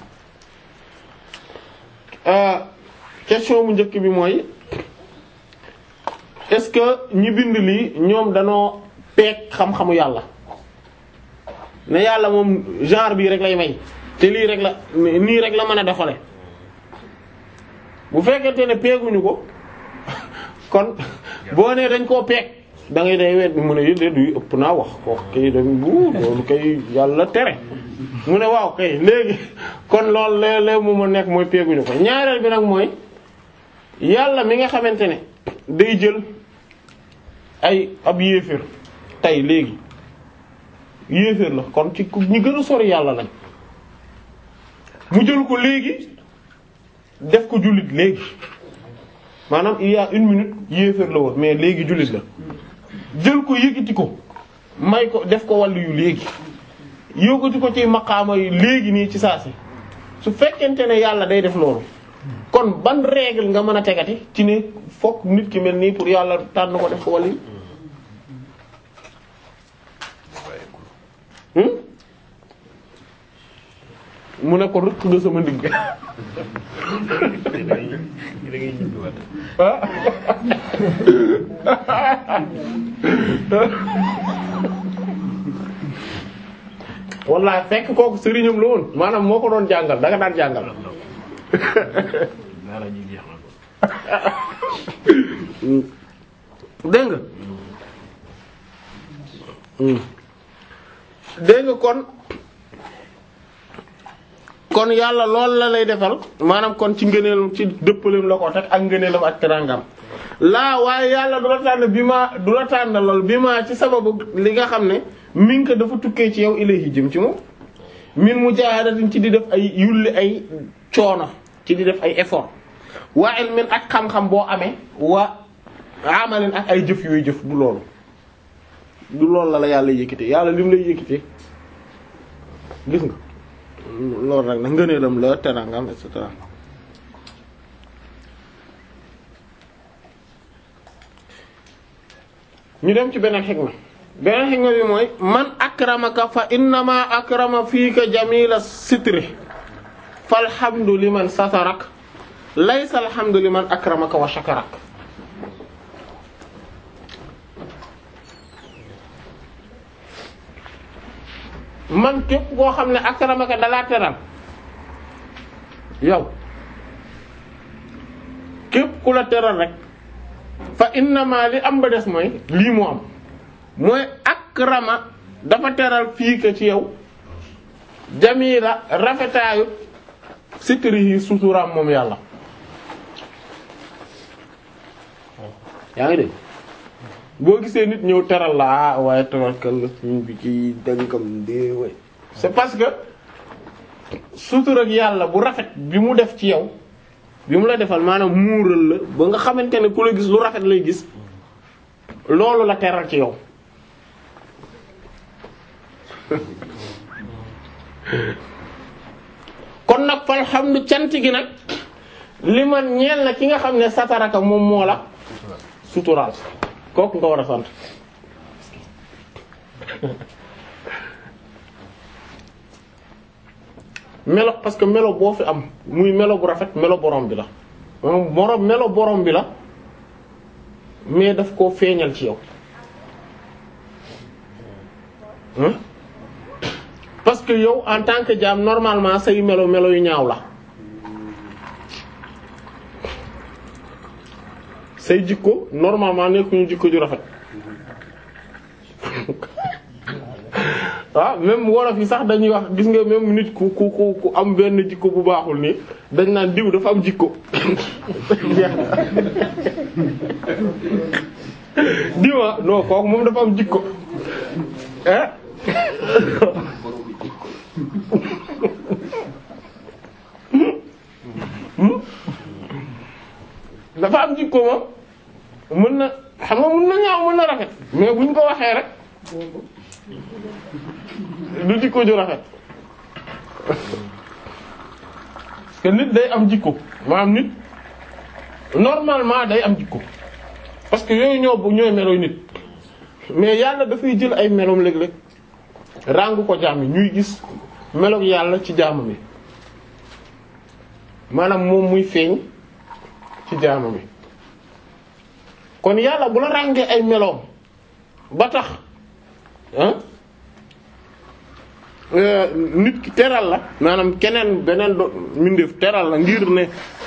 question bu njëkk bi mooy est-ce que ñi bind lii ñoom danoo peek xam-xamu yàlla ne yàlla moom genre bii rek lay may te lii rek la nii rek la mën a doxale bu fekkente ne peeguñu ko kon boo nee dañ koo peeg da ngay day wet mu ne yële du ëpp naa wax ko kay dañ bu loolu kay yàlla tere mu ne waaw kay léegi kon loolu léeg-léeg mu ma nekk mooy peeguñu ko ñaareel bi nag mooy yàlla mi nga xamante ne day jël ay ab yéeféer tey léegi yéeféer la kon ci ñi gën a sori yàlla lañ mu jël ko léegi def ko jullit léegi maanaam il y a une minute yéeféer la woon mais léegi jullit la jël ko yëkkati ko may ko def ko wàllu yu léegi yëkkati ko ci maqaama yi léegi nii ci saa si su fekkente ne yàlla day def loolu kon ban règle nga mën a tegati ci ne fokk nit ki mel nii pour yàlla tànn ko def ko wàllu yi mu ne ko rëkk nga sama ndigg wallaay fekk kooku sëriñam la woon maanaam moo ko doon jàngal da nga daan jàngal dégg nga dégg nga kon kon yàlla lool la lay defal maanaam kon ci ngëneelam ci dëppaleem la ko teg ak ngëneelam ak terangam laa waaye yàlla du la tànn bi ma du la tànn lool bi ma ci sababu li nga xam ne min ko dafa tukkee ci yow ilayhi jëm ci moom min mujaahadatin ci di def ay yulli ay coono ci di def ay effort waa ilmin ak xam-xam boo amee wa amalin ak ay jëf yooyu jëf du loolu du loolu la la yàlla yëkkite yàlla lim lay yëkkite gis nga loolu rek nag ngëneelam la terangam et cetera ñu dem ci beneen xikma beneen xikma bi mooy man akramaka fa innama akrama fiika jamila sitri falhamdu liman satarak laysa alhamdu liman akramaka wa shakarak man képp koo xam ne akramaka dalaa teral yow képp ku la teral rek fa innama li am ba des mooy lii moo am mooy akrama dafa teral fii ka ci yow jamila rafetaayu sikrihi suturaam moom yàlla yaa ngi dégg boo gisee nit ñëw teral la ah waaye tawakkal la suñ bi ci dangam de way c'est parce que sutur ak yàlla bu rafet bi mu def ci yow bi mu la defal maanaam muural la ba nga xamante ne ku la gis lu rafet lay gis loolu la teral ci yow kon nag falhamdu cant gi nag li man ñeel na ki nga xam ne sataraka moom moo la suturaal kooku nga war a sant melo parce que melo boo fi am muy melo bu rafet melo borom bi la moom borom melo borom bi la mais daf koo feeñal ci yow hein parce que yow en tant que jaam normalement say melo melo yu ñaaw la say jikko normalement nekkuñu jikko ju rafet waaw même wolof yi sax dañuy wax gis nga même nit ku ku ku ku am benn jikko bu baaxul nii dañ naan diw dafa am jikko diwa non kooku moom dafa am jikko eh dafa am jikko moom mën na xam nga mën na ñaaw mën na rafet mais buñ ko waxee rek du jikko ju rafet parce que nit day am jikko maanaam nit normalement day am jikko parce que yooyu ñoo bu ñooy meloy nit mais yàlla dafay jël ay meloom léeg-léeg ràng ko jaam yi ñuy gis meloog yàlla ci jaamam yi maanaam moom muy feeñ ci jaamam yi kon yàlla bu la ràngee ay meloom ba tax ah nit ki teral la maanaam keneen beneen do mbindeef teral la ngir ne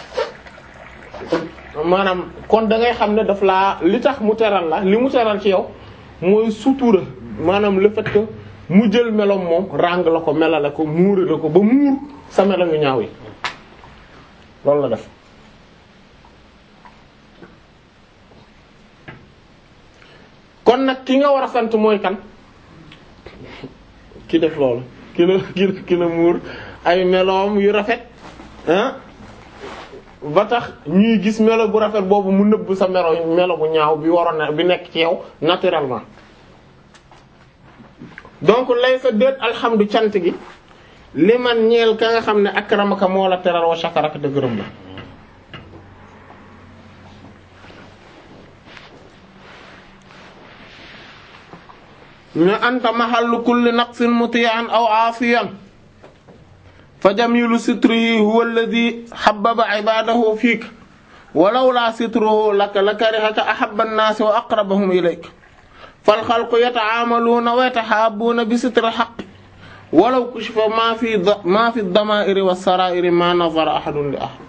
maanaam kon da ngay xam ne daf laa li tax mu teral la li mu teral ci yow mooy sutura maanaam le fait que mu jël melom moom ràng la ko melale ko muure la ko ba muur sa melo yu ñaaw yi loolu la def kon nag ki nga war a sant mooy kan ki def loolu ki la ki la ki la muur ay meloom yu rafet ah ba tax ñuy gis melo bu rafet boobu mu nëbb sa melo melo bu ñaaw bi waroon na bi nekk ci yow naturellement donc lay sa déet alhamdu cant gi li man ñeel ka nga xam ne akramaka moo la teral wa shakaraka te gërëm la ne anta mahallu kulli naqsin muti'an aw aasiyan fa jamilu sitrihi huwa alladhi habbaba ibadahu fiik walaw la sitruhu laka la karihaka ahabba an-nas wa aqrabahum ilayk fal khalqu yata'amaluna wa yatahabbuna bi sitri al-haqq walaw kushifa ma fi ma fi ad-dama'iri was-sara'iri ma nazara ahadun li ahad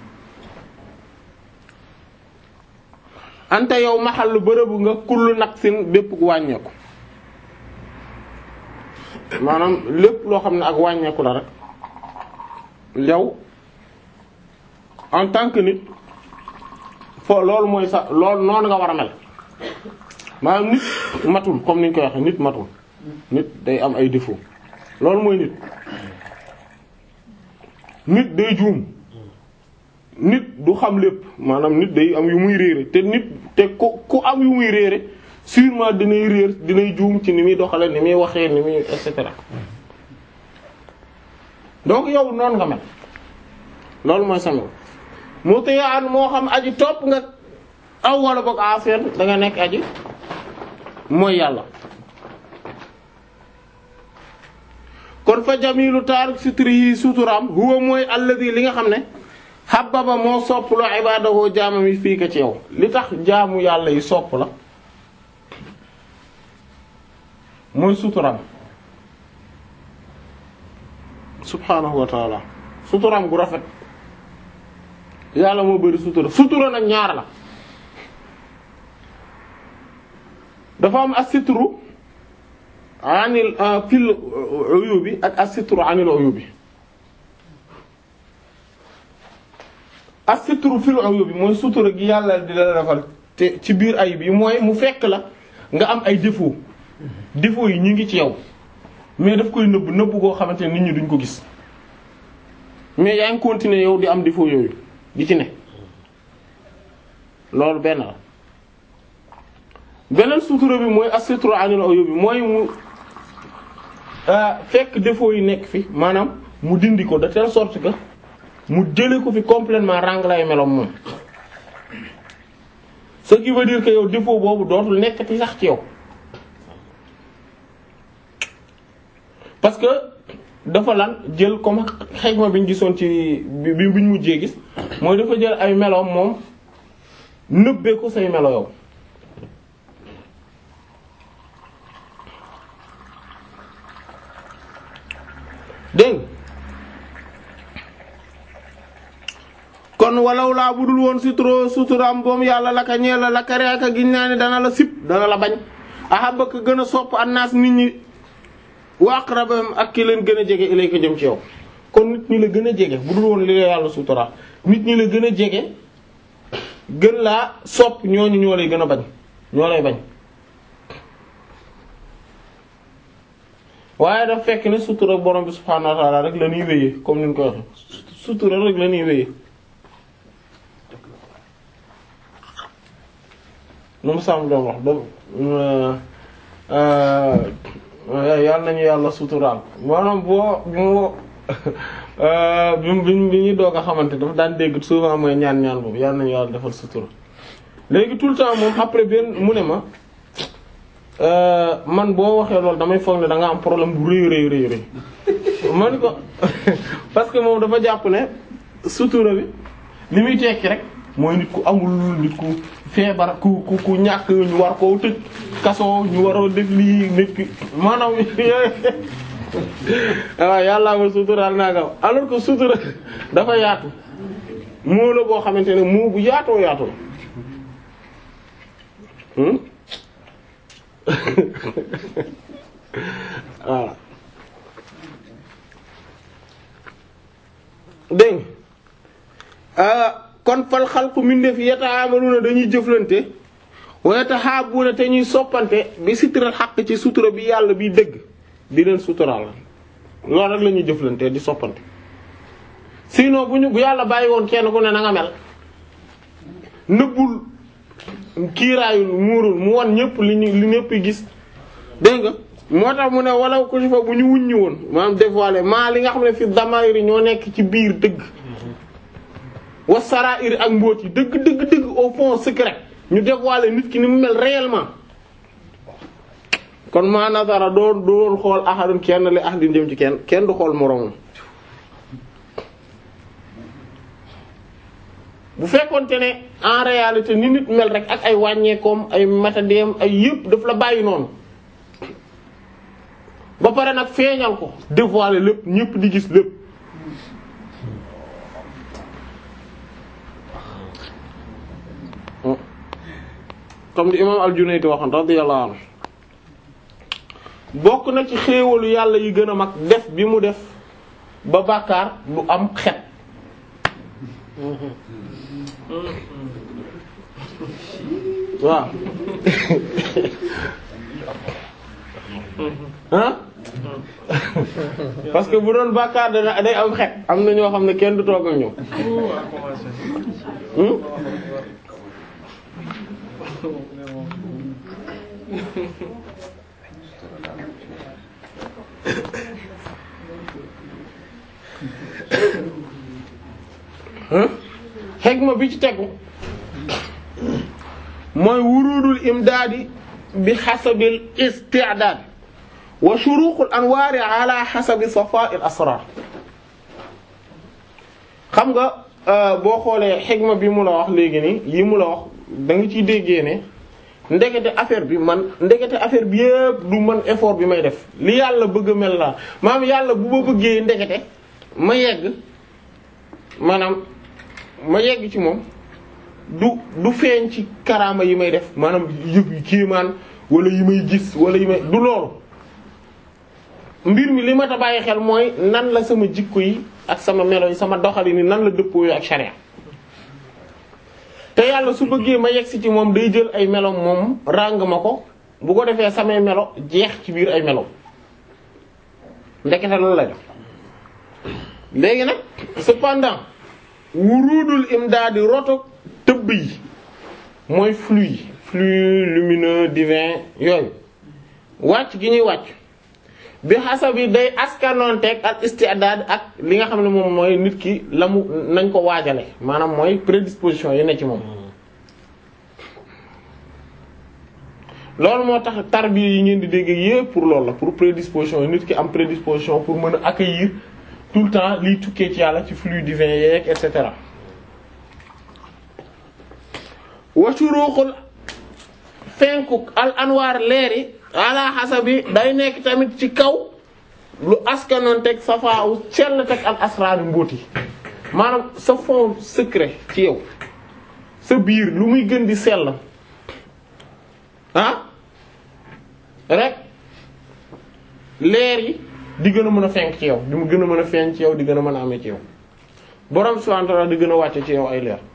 anta yow mahallu bërëbu nga kullu naqsin bépp gu wàññeeku maanaam lépp loo xam ne ak wàññeeku la rek yow en tant que nit foo loolu mooy sa loolu noonu nga war a mel maanaam nit matul comme ni ñu koy waxee nit matul nit day am ay défaut loolu mooy nit nit day juum nit du xam lépp maanaam nit day am yu muy réere te nit te ku ku am yu muy réere sûrement dinay réer dinay juum ci ni muy doxale ni muy waxee ni muy et cetera donc yow noonu nga mel loolu mooy sama mu tiyaan moo xam aji topp nga aw wala boog affaire da nga nekk aji mooy yàlla kon fa jamilu taaruk sitrihi suturaam huwa mooy alladi li nga xam ne xababa moo sopp lu ibadahu jaamam yi fii ka ci yow li tax jaamu yàlla yi sopp la mooy suturaam subhaanahu wa taala suturaam gu rafet yàlla moo bari sutura sutura nag ñaar la dafa am as-sitru anil fil uyubi ak as-sitru anil uyubi as-sitru fil uyubi mooy sutura gi yàlla di la defal te ci biir ayib yi mooy mu fekk la nga am ay défaut défaut yi ñu ngi ci yow mais daf koy nëbb nëbb koo xamante ne nit ñi duñ ko gis mais yaa ngi continuer yow di am défaut yooyu di ci ne loolu benn la beneen sutura bi mooy as-sitru anil uyubi mooy mu fekk défaut yi nekk fi maanaam mu dindi ko de telle sorte que mu jële ko fi complètement ràng lay meloom moom ce qui veut dire que yow défaut boobu dootul nekkati sax ci yow parce que dafa lan jël comme xegma bi ñu gisoon ci bi bi ñu mujjee gis mooy dafa jël ay meloom moom nëbbee ko say melo yow dégg kon walaw laa budul woon suturo suturaam boom yàlla la ka ñeel la la ka reeka giñ naa ne dana la sip dana la bañ ahabba ka gën a sopp annaas nit ñi wa aqrabahum ak ki leen gën a jege ilayka jëm ci yow kon nit ñi la gën a jege budul woon li la yàlla sutura nit ñi la gën a jege gën laa sopp ñooñu ñoo lay gën a bañ ñoo lay bañ waaye daf fekk ne sutura borom bi subhaanahu wa ta'ala rek la ñuy wéyee comme ni ñu ko waxee sutura rek la ñuy wéyee nu mu sàmm doon wax da yàlla nañu yàlla suturaal maanaam boo bi mu bi bi bi ñuy doog a xamante dafa daan dégg souvent mooy ñaan ñaan boobu yàlla nañu yàlla defal sutura léegi tout le temps moom après benn mu ne ma man boo waxee loolu damay foog ne da nga am problème bu rëy rëy rëy rëy man ko parce que moom dafa jàpp ne sutura bi li muy tekki rek mooy nit ku amul nit ku feebar ku ku ku ñàkk ñu war koo tëj kaso ñu waroo def lii nit ki maanaam waaw yàllaa ma suturaal naa gaw alors que sutura dafa yaatu moo la boo xamante ne moo bu yaatoo yaatoo waaw dégg kon fal xalqu mindeef yata'amaluna dañuy jëflante wa yatahabuna te ñuy soppante bi sitral xaq ci sutura bi yàlla bi dëgg di leen suturaal loolu rek la ñuy jëflante di soppante sinon bu ñu bu yàlla bàyyi woon kenn ku ne na nga mel nëbbul kiiraayul muurul mu wan ñëpp li ñu li ñëpp gis dégg nga moo tax mu ne walaw ko si fa bu ñu wuññi woon maanaam dévoilé maa li nga xam ne fi damayri ñoo nekk ci biir dëgg wa sarair ak mbóot yi dëgg dëgg dëgg au fond secret ñu dévoilé nit ki ni mu mel réellement kon maa nasara doo doon xool ahadun kenn li ahadin jëm ci kenn kenn du xool moroomam bu fekkonte ne en réalité ni nit mel rek ak ay wàññeekoom ay matadeem ay yëpp daf la bàyyi noonu ba pare nag feeñal ko dévoiler lépp ñëpp di gis lépp comme di imam al-Junayd waxoon radiyallahu anhu bokk na ci xéewalu yàlla yi gën a mag def bi mu def ba bàkkaar du am xet waaw ah parce que bu doon bàkkaar dana day am xet am na ñoo xam ne kenn du toog ak ñoom xegma bi ci tegu mooy wurudul imdaadi bi xasabil isti'daad wa shuruqul anwaari ala xasabi safa'il asrar xam nga boo xoolee xegma bi mu la wax léegi nii yi mu la wax da nga ciy déggee ne ndekete affaire bi man ndekete affaire bi yëpp du man effort bi may def li yàlla bëgg a mel la maanaam yàlla bu ma bëggee ndekete ma yegg maanaam ma yegg ci moom du du feeñ ci karaama yi may def maanaam yëg yu kéemaan wala yi may gis wala yi may du loolu mbir mi li ma ta bàyyi xel mooy nan la sama jikko yi ak sama melo yi sama doxali ni nan la dëppoo ak sharia te yàlla su bëggee ma yegg si ci moom day jël ay melo moom ràng ma ko bu ko defee samay melo jeex ci biir ay melo ndekete loolu la def léegi nag cependant wurudul imdaadi roto tëbb yi mooy flux yi flux lumineux divin yooyu wàcc gi ñuy wàcc bi xasabi day askanoonteeg ak isti'dad ak li nga xam ne moom mooy nit ki la mu nañ ko waajale maanaam mooy prédisposition yi ne ci moom loolu moo tax tarbiya yi ngeen di dégg yépp pour loolu la pour prédisposition yi nit ki am prédisposition pour mën a accueillir tout le temps liy tukkee ci yàlla ci flux divin yeeg et cetera wa shuruqul fenkuk al anwaar leeri ala hasabi day nekk tamit ci kaw lu askanoon teg safaawu sell teg al asraar mbóoti maanaam sa fond secret ci yow sa biir lu muy gën di sell ah rek leer yi di gën a mën a fenk ci yow di mu gën a mën a feeñ ci yow di gën a mën a amee ci yow borom subhanahu wa ta'ala di gën a wàcce ci yow ay leer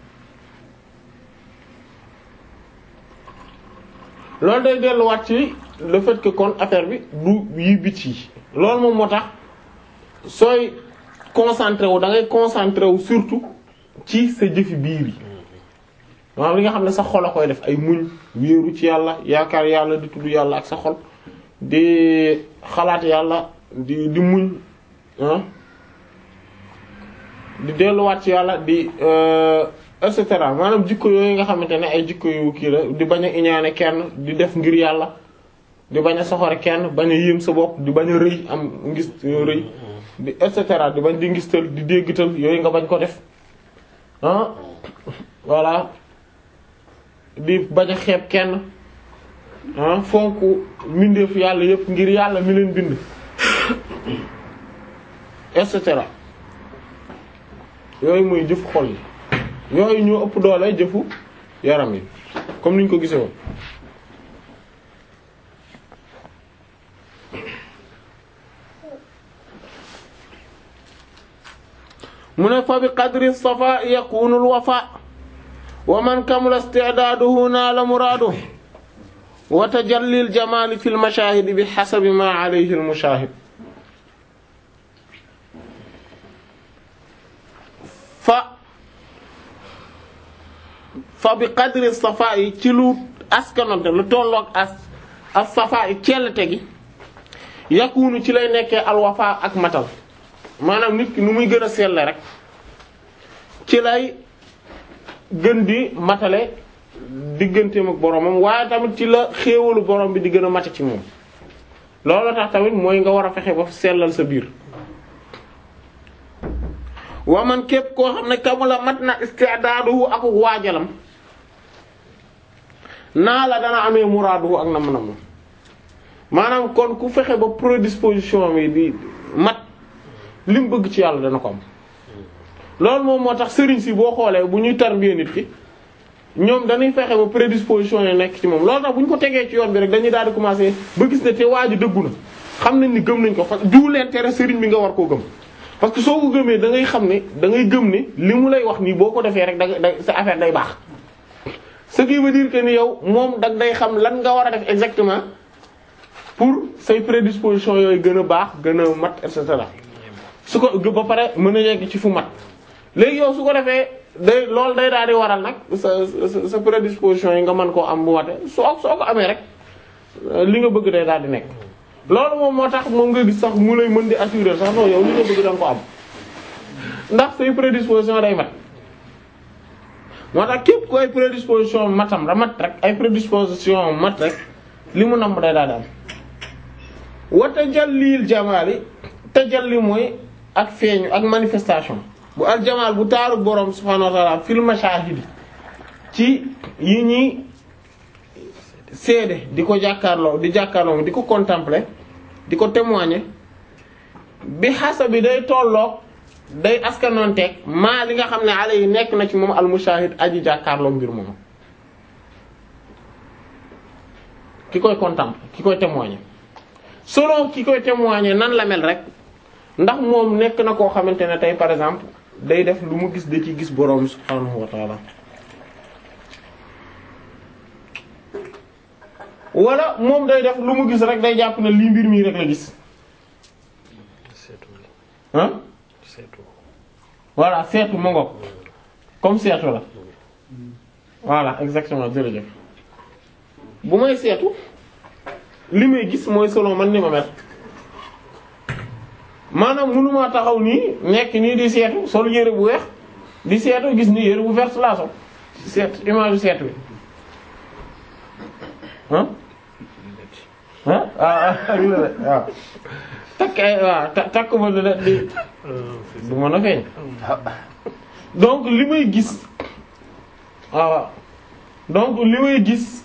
loolu day delluwaat ci le fait que kon affaire bi du yi bit yi loolu moom moo tax sooy concentré wu da ngay concentré wu surtout ci sa jëfi biir yi maanaam li nga xam ne sa xol a koy def ay muñ wéeru ci yàlla yaakaar yàlla di tudd yàlla ak sa xol di xalaat yàlla di di muñ ah di delluwaat ci yàlla di et cetera maanaam jikko yooyu nga xamante ne ay jikko yu kii la di bañ a iñaane kenn di def ngir yàlla di bañ a soxore kenn bañ a yéem sa bopp di bañ a rëy am ngis rëy di et cetera di bañ di ngistal di déggtal yooyu nga bañ ko def ah voilà di bañ a xeeb kenn ah fonk mbindeef yàlla yépp ngir yàlla mi leen bind et cetera yooyu mooy jëfu xol yi yooyu ñoo ëpp doole jëfu yaram yi comme niñ ko gisee woon mu ne fa bi qadri safa yakunu al wafa wa man kamula isti'daduhu naala muraadu wa tajalli al jamali fi al mashahid bi hasabi ma alayhi al mushahid fa fa bi qadri safa yi ci lu askanonte lu tolloog as as safa yi cellte gi yakunu ci lay nekkee alwafa ak matal maanaam nit ki nu muy gën a selle rek ci lay gën di matale digganteem ak boromam waaye tamit ci la xéewalu borom bi di gën a mate ci moom loolu tax tamit mooy nga war a fexe ba sellal sa biir waa man képp koo xam ne kamula mat na isti'daduhu ak waajalam naa la dana amee muraaduhu ak nam nam maanaam kon ku fexe ba prédisposition bi di mat li mu bëgg ci yàlla dana ko am loolu moom moo tax sëriñ si boo xoolee bu ñuy tarbiya nit ki ñoom dañuy fexe ba prédisposition yi nekk ci moom loolu tax bu ñu ko tegee ci yoon bi rek dañuy daal di commencer ba gis ne te waa ji dëggu na xam nañ ni gëm nañ ko fa du leen tere sëriñ bi nga war koo gëm parce que soo ko gëmee da ngay xam ne da ngay gëm ne li mu lay wax nii boo ko defee rek da sa affaire day baax ce qui veut dire que ni yow moom dag day xam lan nga war a def exactement pour say prédisposition yooyu gën a baax gën a mat et cetera su ko ba pare mën a yegg ci fu mat léegi yow su ko defee day loolu day daal di waral nag sa sa sa prédisposition yi nga mën koo am bu mate soo soo ko amee rek li nga bëgg day daal di nekk. loolu moom moo tax moom nga gis sax mu lay mën di assurer sax non yow li nga bëgg da nga ko am ndax say prédisposition day mat moo tax képp ku ay prédisposition matam da mat rek ay prédisposition mat rek li mu nam day daal di am. wa tajallil jamaali tajalli mooy ak feeñu ak manifestation bu aljamaal bu taaru borom subhaanahu wa ta'ala fil mashahidi ci yi ñuy seede di ko jàkkaarloo di jàkkaarloo di ko contempler di ko témoigner bi xasa bi day tolloog day askanoonteeg maa li nga xam ne ale yi nekk na ci moom al mushahid aji jàkkaarloo mbir moom ki koy contempler ki koy témoigner selon ki koy témoigner nan la mel rek ndax moom nekk na koo xamante ne tey par exemple day def lu mu gis da ci gis borom subhaanahu wa ta'ala wala moom day def lu mu gis rek day jàpp ne lii mbir mii rek la gis ah voilà seetu ma ngoog comme seetu la voilà exactement jërëjëf bu may seetu li may gis mooy selon man ni ma mel maanaam mënumaa taxaw nii nekk nii di seetu sol yére bu weex di seetu gis ni yére bu vert laa sol seet image seetu bi ah ah ah ak la waaw takk ay waaw takk ba la di du mën a feeñ donc li may gis waaw donc li may gis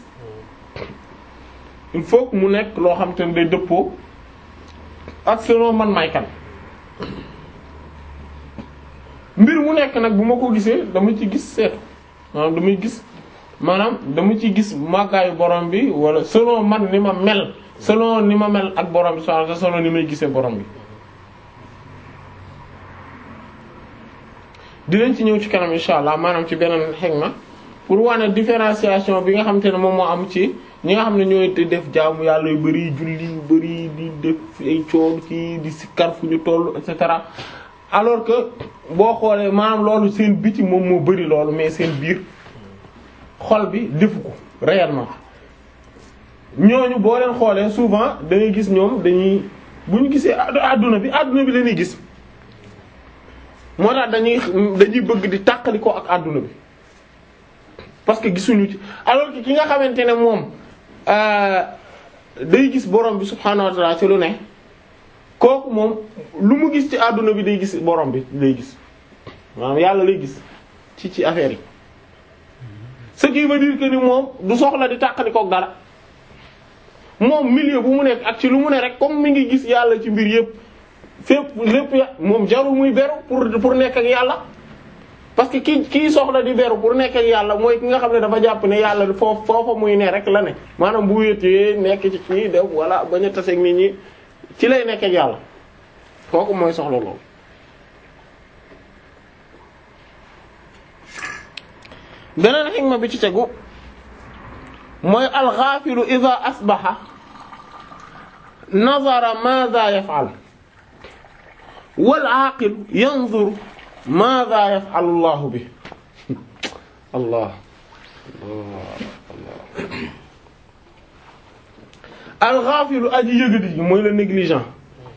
il faut que mu nekk loo xam te ne day dëppoo ak selon man may kan mbir mu nekk nag bu ma ko gisee dama ci gis seetu maanaam damay gis maanaam dama ci gis màggaayu borom bi wala selon man ni ma mel selon ni ma mel ak borom bi subhanahu selon ni may gisee borom bi dinañ ci ñëw ci kanam insha allah maanaam ci beneen xegma pour wane différenciation bi nga xam te ne moom moo am ci ñi nga xam ne ñooy def jaamu yàlla yu bari julli yu bari di def ay coon ci di sikkar fu ñu toll et cetera alors que boo xoolee maanaam loolu seen biti moom moo bari loolu mais seen biir xol bi defu ko réellement ñooñu boo leen xoolee souvent da ngay gis ñoom dañuy bu ñu gisee àdduna bi àdduna bi la ñuy gis moo tax dañuy dañuy bëgg di tàqali ko ak àdduna bi parce que gisuñu ci alors que ki nga xamante ne moom day gis borom bi subhaanahu wa ta'ala ci lu ne kooku moom lu mu gis ci àdduna bi day gis borom bi lay gis maanaam yàlla lay gis ci ci affaire yi ce qui veut dire que ni moom du soxla di tàqali kook dara moom milieu bu mu nekk ak ci lu mu ne rek comme mi ngi gis yàlla ci mbir yépp fépp lépp ya moom jarul muy beru pour pour nekk ak yàlla parce que ki kii soxla di beru pour nekk ak yàlla mooy ki nga xam ne dafa jàpp ne yàlla foofu foofa muy ne rek la ne maanaam bu wéetee nekk ci kii def wala bañ a taseeg nit ñi ci lay nekk ak yàlla kooku mooy soxla loolu beneen xikma bi ci tegu mooy alxaafilu ida asbaxa nazara maada yafal wal aqil yanzur maada yafalu llahu bi allah alxaafilu aji yëgadi ji mooy le négligent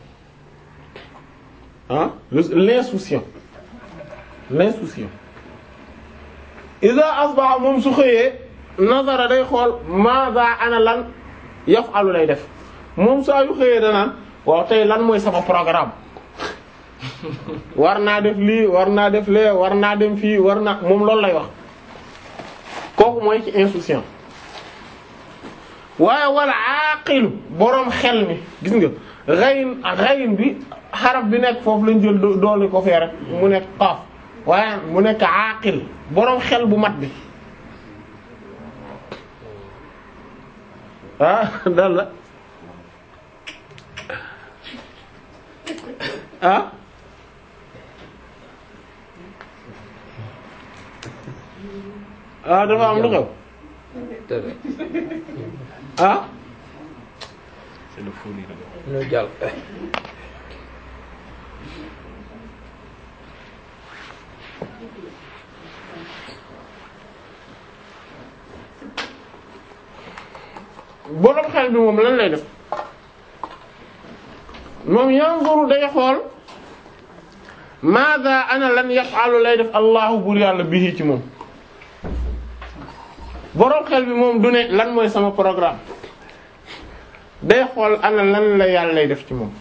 ah l'insouciant l'insouciant ida asbaha moom su xëyee nazara day xool maada ana lan yafalu lay def moom saa yu xëyee danaan waaw tey lan mooy sama programme war naa def lii war naa def lee war naa dem fii war naa moom loolu lay wax kooku mooy ci insouciant waaye wala aqilu boroom xel mi gis nga rayin rayin bi xaraf bi nekk foofu lañ jël doole ko fee rek mu nekk qaaf waaye mu nekk aqil boroom xel bu mat bi ah dal la ah ah dafa am lu xew ah c'est le fou ñu jàll borom xel bi moom lan lay def moom yanzuru day xool maada ana lan yaf'alu lay def allahu bur yàlla bihi ci moom borom xel bi moom du ne lan mooy sama programme day xool ana lan la yàlla lay def ci moom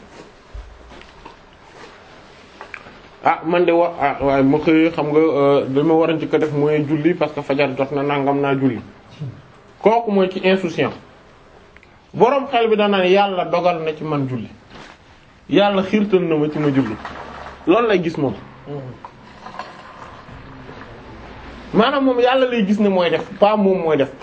ah man de wa ah waaye ma xëy xam nga dama war a njëkk a def mooy julli parce que fajar jot na nangam naa julli kooku mooy ci insouciant boroom xel bi dana ne yàlla dogal na ci man julli yàlla xiirtal na ma ci ma julli loolu lay gis moom maanaam moom yàlla lay gis ne mooy def pas moom mooy def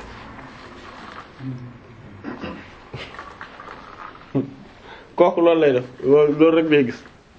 kooku loolu lay def loolu loolu rek lay gis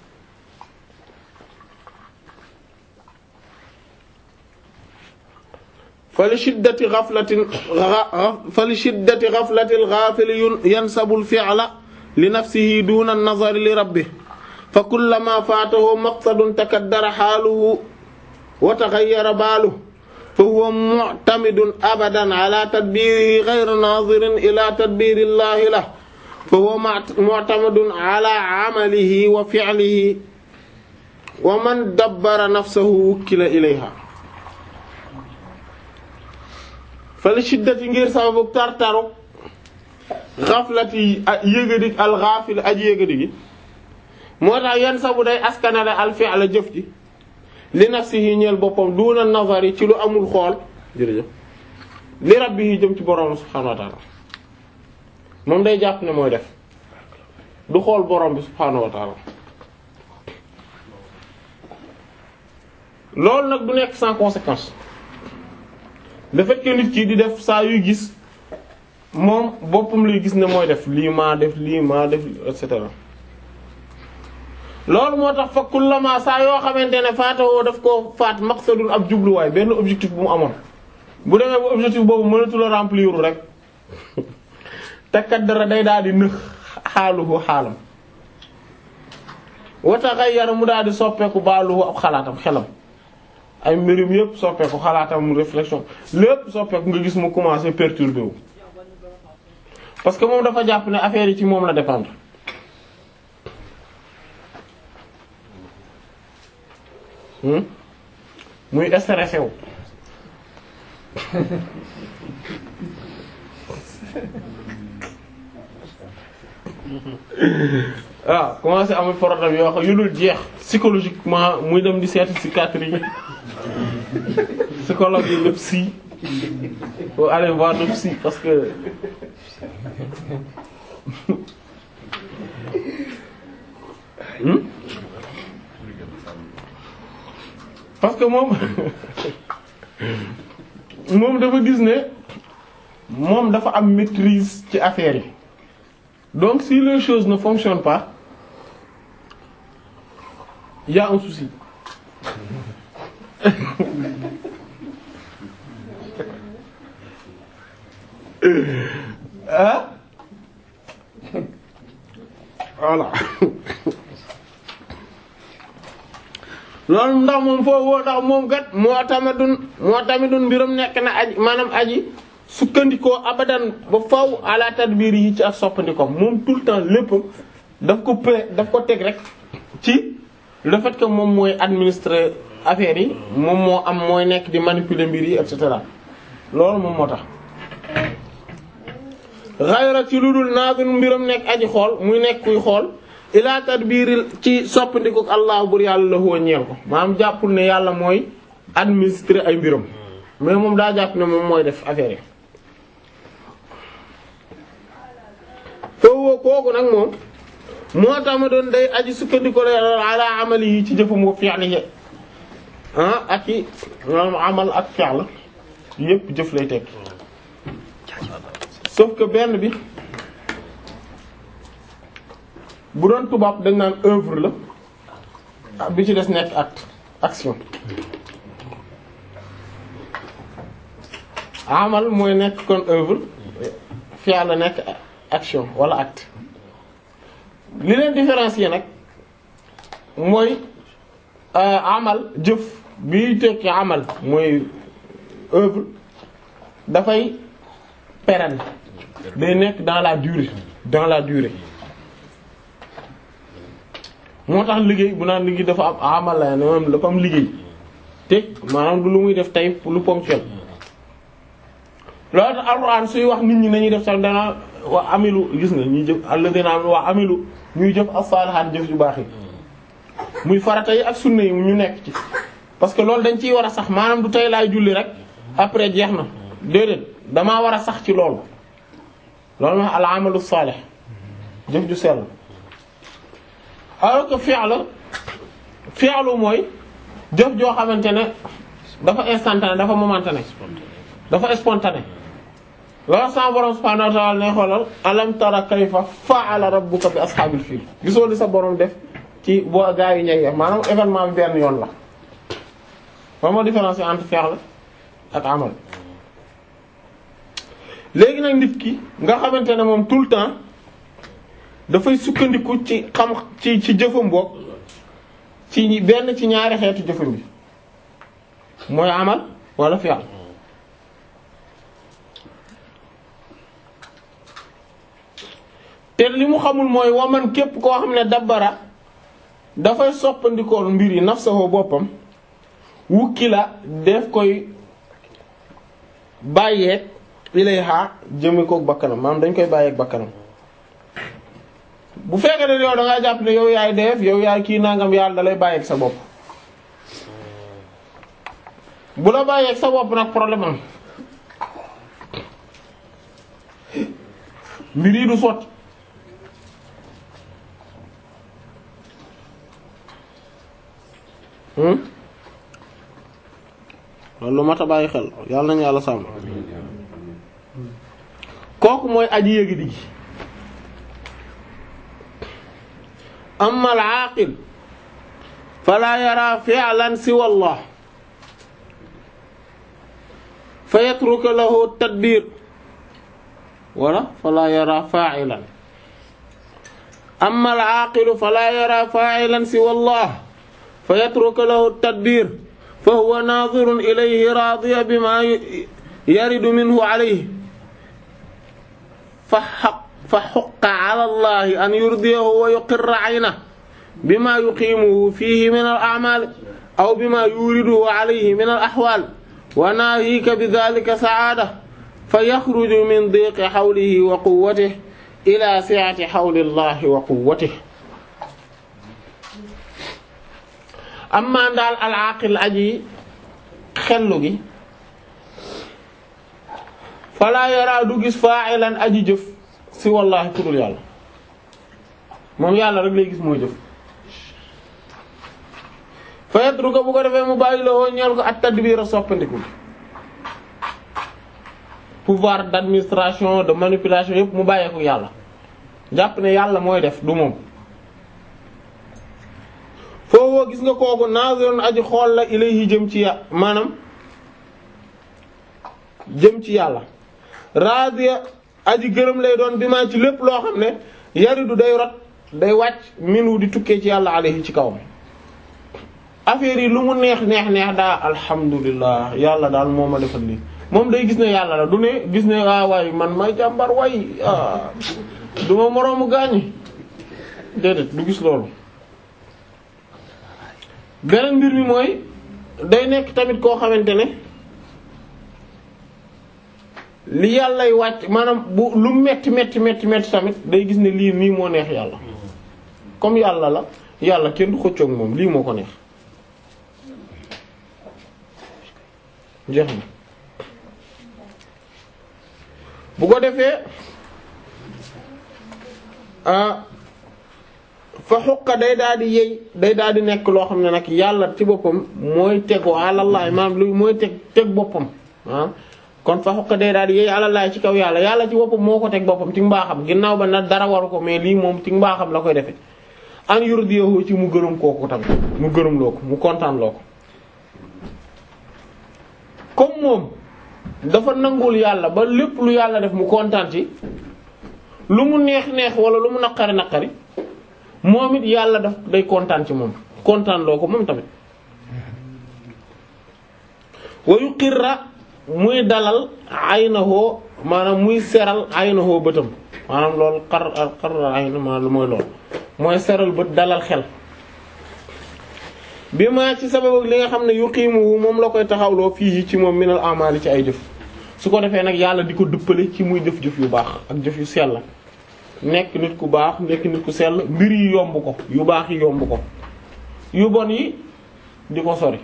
fa li shiddati ghaflatin fa li shiddati ghaflati al-ghafil yansabu al-fi'la li nafsihi duna an-nazari li rabbih fa kullama fatahu maqsadun takaddara haluhu wa taghayyara baluhu fa huwa mu'tamidun abadan ala tadbirihi ghayra nazirin ila tadbiri llahi lahu fa huwa mu'tamadun ala amalihi wa fi'lihi wa man dabbara nafsahu wukkila ilayha fa li shiddati ngir sababu tartaru xaflati yëgadi al ghafil aji yëgadi gi moo tax yenn sabu day askanale al fi'la jëf ji li nafsihi ñeel boppam duna nazari ci lu amul xool jërëjëf li rabbihi jëm ci borom subhanahu wa ta'ala moom day jàpp ne mooy def du xool borom bi subhanahu wa ta'ala loolu nag du nekk sans conséquence le fait que nit ki di def saa yuy gis moom boppam lay gis ne mooy def lii maa def lii maa def et cetera loolu moo tax fa kullama saa yoo xamante ne faatawoo daf ko faat maqsadul ab jubluwaay benn objectif bu mu amoon bu demee ba objectif boobu mënatu la remplir rek te kat dara day daal di nëx xaaluhu xaalam wa taghayyara mu daal di soppeeku baaluhu ab xalaatam xelam ay mbirum yépp soppeeku xalaatam réflexion lépp soppeeku nga gis mu commencé perturber wu parce que moom dafa jàpp ne affaire yi ci moom la dépendre hmm muy stressé wu waaw commencé amul problème yoo xam yu dul jeex psychologiquement muy dem di seeti psychiatrie yi psychologue yi le psy faut aller voir le psy parce que hmm parce que moom moom dafa gis ne moom dafa am maîtrise ci affaire yi donc si les choses ne fonctionnent pas il y a un souci ah voilà loolu ndax moom foofu ndax moom kat moo tamadun moo tamidun mbiram nekk na aji maanaam aji sukkandikoo abadan ba faw ala tadbir yi ci ak soppandikoom moom tout le temps lépp daf ko pré daf ko teg rek ci le fait que moom mooy administrer affaires yi moom moo am mooy nekk di manipuler mbir yi et cetera loolu moom moo tax xayra ci lu dul naagin mbiram nekk aji xool muy nekk kuy xool ila tadbiril ci soppandikook allah bur yàlla la huwa ñeel ko maanaam jàppul ne yàlla mooy administrer ay mbiram mais moom daa jàpp ne moom mooy def affaire yi foofu kooku nag moom moo tax ma doon day aji sukkandiko la ala amali yi ci jëfam wa fi'lihi ah ak i maanaam amal ak fi'l yépp jëf lay tekki sauf que benn bi bu doon tubaab dañ naan œuvre la bi ci des nekk acte action amal mooy nekk kon œuvre fi'l la nekk action wala acte li leen différencier nag mooy amal jëf bi tekki amal mooy œuvre dafay pérenne day nekk dans la durée dans la durée moo tax liggéey bu naan liggéey dafa am amal la maanaam dafa am liggéey te maanaam du lu muy def tey lu ponctuel loolu tax alxuraan suy wax nit ñi nañuy def sax dana wax amilu gis nga ñuy jëf alladina wax amilu ñuy jëf as-salihat jëf yu baax yi muy farata yi ak sunna yi ñu nekk ci parce que loolu dañ ciy war a sax maanaam du tey laay julli rek après jeex na déedéet damaa war a sax ci loolu loolu ma al amalu salih jëf ju sell alors que fi'l fi'lu mooy jëf joo xamante ne dafa instantané dafa momentané dafa spontané loolu sama borom subhanahu wa ta'ala ne xoolal alam tara kayfa fa'ala rabbuka bi ashabil fil gisoo li sa borom def ci boo gaa yu ñey maanaam événement bi benn yoon la moom moo différence entre fi'l ak amal léegi nag nit ki nga xamante ne moom tout le temps dafay sukkandiku ci xam ci ci jëfam boog ci benn ci ñaari xeetu jëfam bi mooy amal wala fi'l te li mu xamul mooy waman képp koo xam ne dabbara dafay soppandikoon mbir yi nafsahu boppam wukki la def koy bàyyeeg ilayha jëme kook bakkanam maanaam dañ koy bàyyeeg bakkanam bu fekkee ne yow da ngaa jàpp ne yow yaay def yow yaay kii nangam yàlla da lay bàyyeeg sa bopp bu la bàyyeeg sa bopp nag problème am mbir yi du sotti loolu lu mat a bàyyi xel yàlla nañu yàlla sàmm kooku mooy aji yéegi di gi amma al-aaqil fala yara fi'lan siwa Allah fa yatruku lahu tadbir wala fala yara fa'ilan amma al-aaqil fala yara fa'ilan siwa Allah fa yatruku lahu tadbir fa huwa naadhirun ilayhi raadiya bima yaridu minhu alayhi fa xaq fa xuqa ala allahi an yurdiyahu wa yuqirra aynahu bima yuqiimuhu fiihi min al-a'maal aw bima yuriduhu alayhi min al-ahwaal wa naahika bidhaalika sa'aada fa yaxruju min diiqi hawlihi wa quwwatihi ilaa si'ati hawli allahi wa quwwatihi amma daal al-aaqil aji xellu gi falaa yaraa du gis fa'ilan aji jëf si wallaahi ku dul yàlla moom yàlla rek lay gis mooy jëf fa yatruka bu ko defee mu bàyyi la woo ñeel ko at tadbir a soppandiku pouvoir d'administration de manipulation yépp mu bàyyee ko yàlla jàpp ne yàlla mooy def du moom foofu gis nga kooku nazirun aji xool la ilayhi jëm ci ya maanaam jëm ci yàlla radiya aji gërëm lay doon bi maa ci lépp loo xam ne yaridu day rot day wàcc minu di tukkee ci yàlla alayhi ci kawam affaire yi lu mu neex neex neex daa alhamdulilah yàlla daal moo ma defal lii moom day gis ne yàlla la du ne gis ne ah waay man may jàmbar waay ah du ma moroomu gaañi déedéet du gis loolu beneen mbir mi mooy day nekk tamit koo xamante ne li yàllay wàcc maanaam bu lu metti metti metti metti tamit day gis ne lii nii moo neex yàlla comme yàlla la yàlla kenn du xëccoog moom lii moo ko neex jeex na bu ko defee ah fa xuqa day daal di yey day daal di nekk loo xam ne nag yàlla ci boppam mooy tegu alallaay maanaam lu mooy teg teg boppam ah kon fa xuqa day daal di yey alallaay ci kaw yàlla yàlla ci boppam moo ko teg boppam ci mbaaxam ginnaaw ba nag dara waru ko mais lii moom ci mbaaxam la koy defee an yurdiyahu ci mu gërëm kooku tamit mu gërëm loo ko mu kontaan loo ko comme moom dafa nangul yàlla ba lépp lu yàlla def mu kontaan ci lu mu neex neex wala lu mu naqari naqari moom it yàlla daf day kontaan ci moom kontaan loo ko moom tamit wa yuqirra muy dalal aynahu maanaam muy seral aynahu bëtam maanaam loolu xar xar ayna maanaam lu mooy loolu mooy seral bët dalal xel bi ma ci sababu li nga xam ne yuqiimuhu moom la koy taxawloo fii ci moom minal amali ci ay jëf su ko defee nag yàlla di ko dëppale ci muy jëf jëf yu baax ak jëf yu sell nekk nit ku baax nekk nit ku sell mbir yi yomb ko yu baax yi yomb ko yu bon yi di ko sori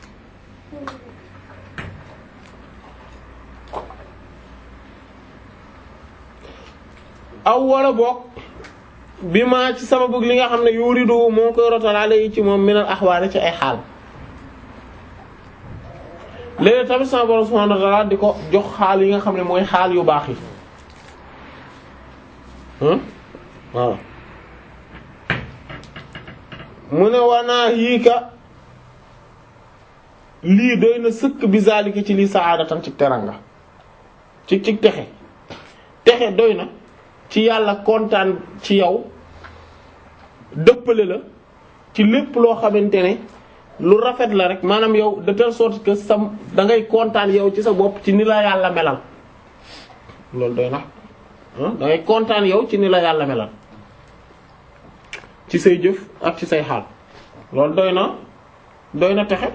aw wala boog bi ma ci sababu li nga xam ne yuridu moo koy rotalaale yi ci moom minal axwaale ci ay xaal léegi tamit sama borom subhanahu wa ta'ala di ko jox xaal yi nga xam ne mooy xaal yu baax yi waaw mu ne wanaa yii ka lii doy na sëkk bi zalika ci lii saadatan ci teranga ci ci texe texe doy na ci yàlla kontaan ci yow dëppale la ci lépp loo xamante ne lu rafet la rek maanaam yow de telle sorte que sam da ngay kontaan yow ci sa bopp ci ni la yàlla melal loolu doy na ah da ngay kontaan yow ci ni la yàlla melal ci say jëf ak ci say xaal loolu doy na doy na texe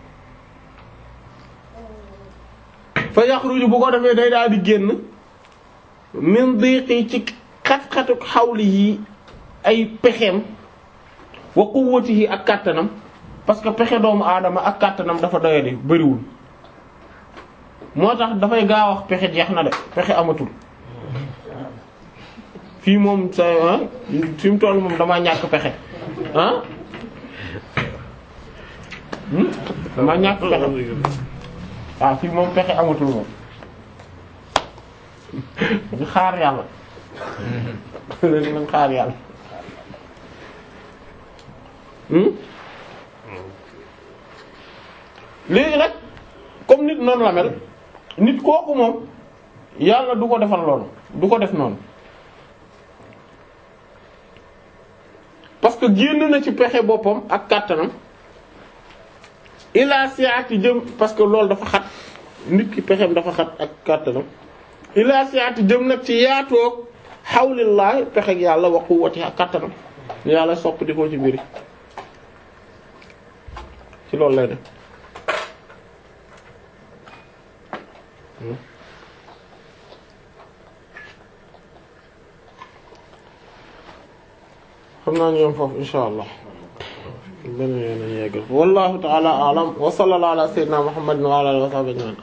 fa yaxruju bu ko defee day daal di génn min diqi ci xat-xatuk xawli yi ay pexeem wa quwwatihi ak kàttanam parce que pexe doomu aadama ak kàttanam dafa doyadi bariwul moo tax dafay gaaw wax pexe jeex na de pexe amatul fii moom sa ah fi mu toll moom damaa ñàkk pexe ah hmm? damaa ñàkk pexe waaw fii moom pexe amatul moom ñu xaar yàlla léegi nañ xaar yàlla hmm? léegi nag comme nit noonu la mel nit kooku moom yàlla du ko defal loolu du ko def noonu parce que génn na ci pexe boppam ak kàttanam ila siati jëm parce que loolu dafa xat nit ki pexem dafa xat ak kàttanam ila siati jëm nag ci yaatoog xawlillahi pexeg yàlla wa quwwati ak kàttanam yàlla sopp di ko ci mbiri ci loolu lay def xam naa ñu yom foofu insha allah benn yoon nañu yeggal wallahu ta'ala a'lam wa sallallahu ala sayyidina muhammadin wa ala alihi wa sahbihi ajma'in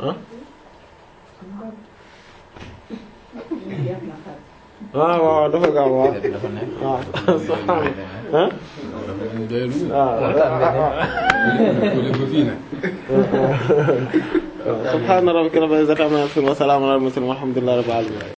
ah ah waaw dafa gaaw waaw dafa nekk. waaw subhaanallah ah subhaana rabbika rabbil izzati amma yasifun wa salaamun alal mursalin walhamdulillahi rabbil alamin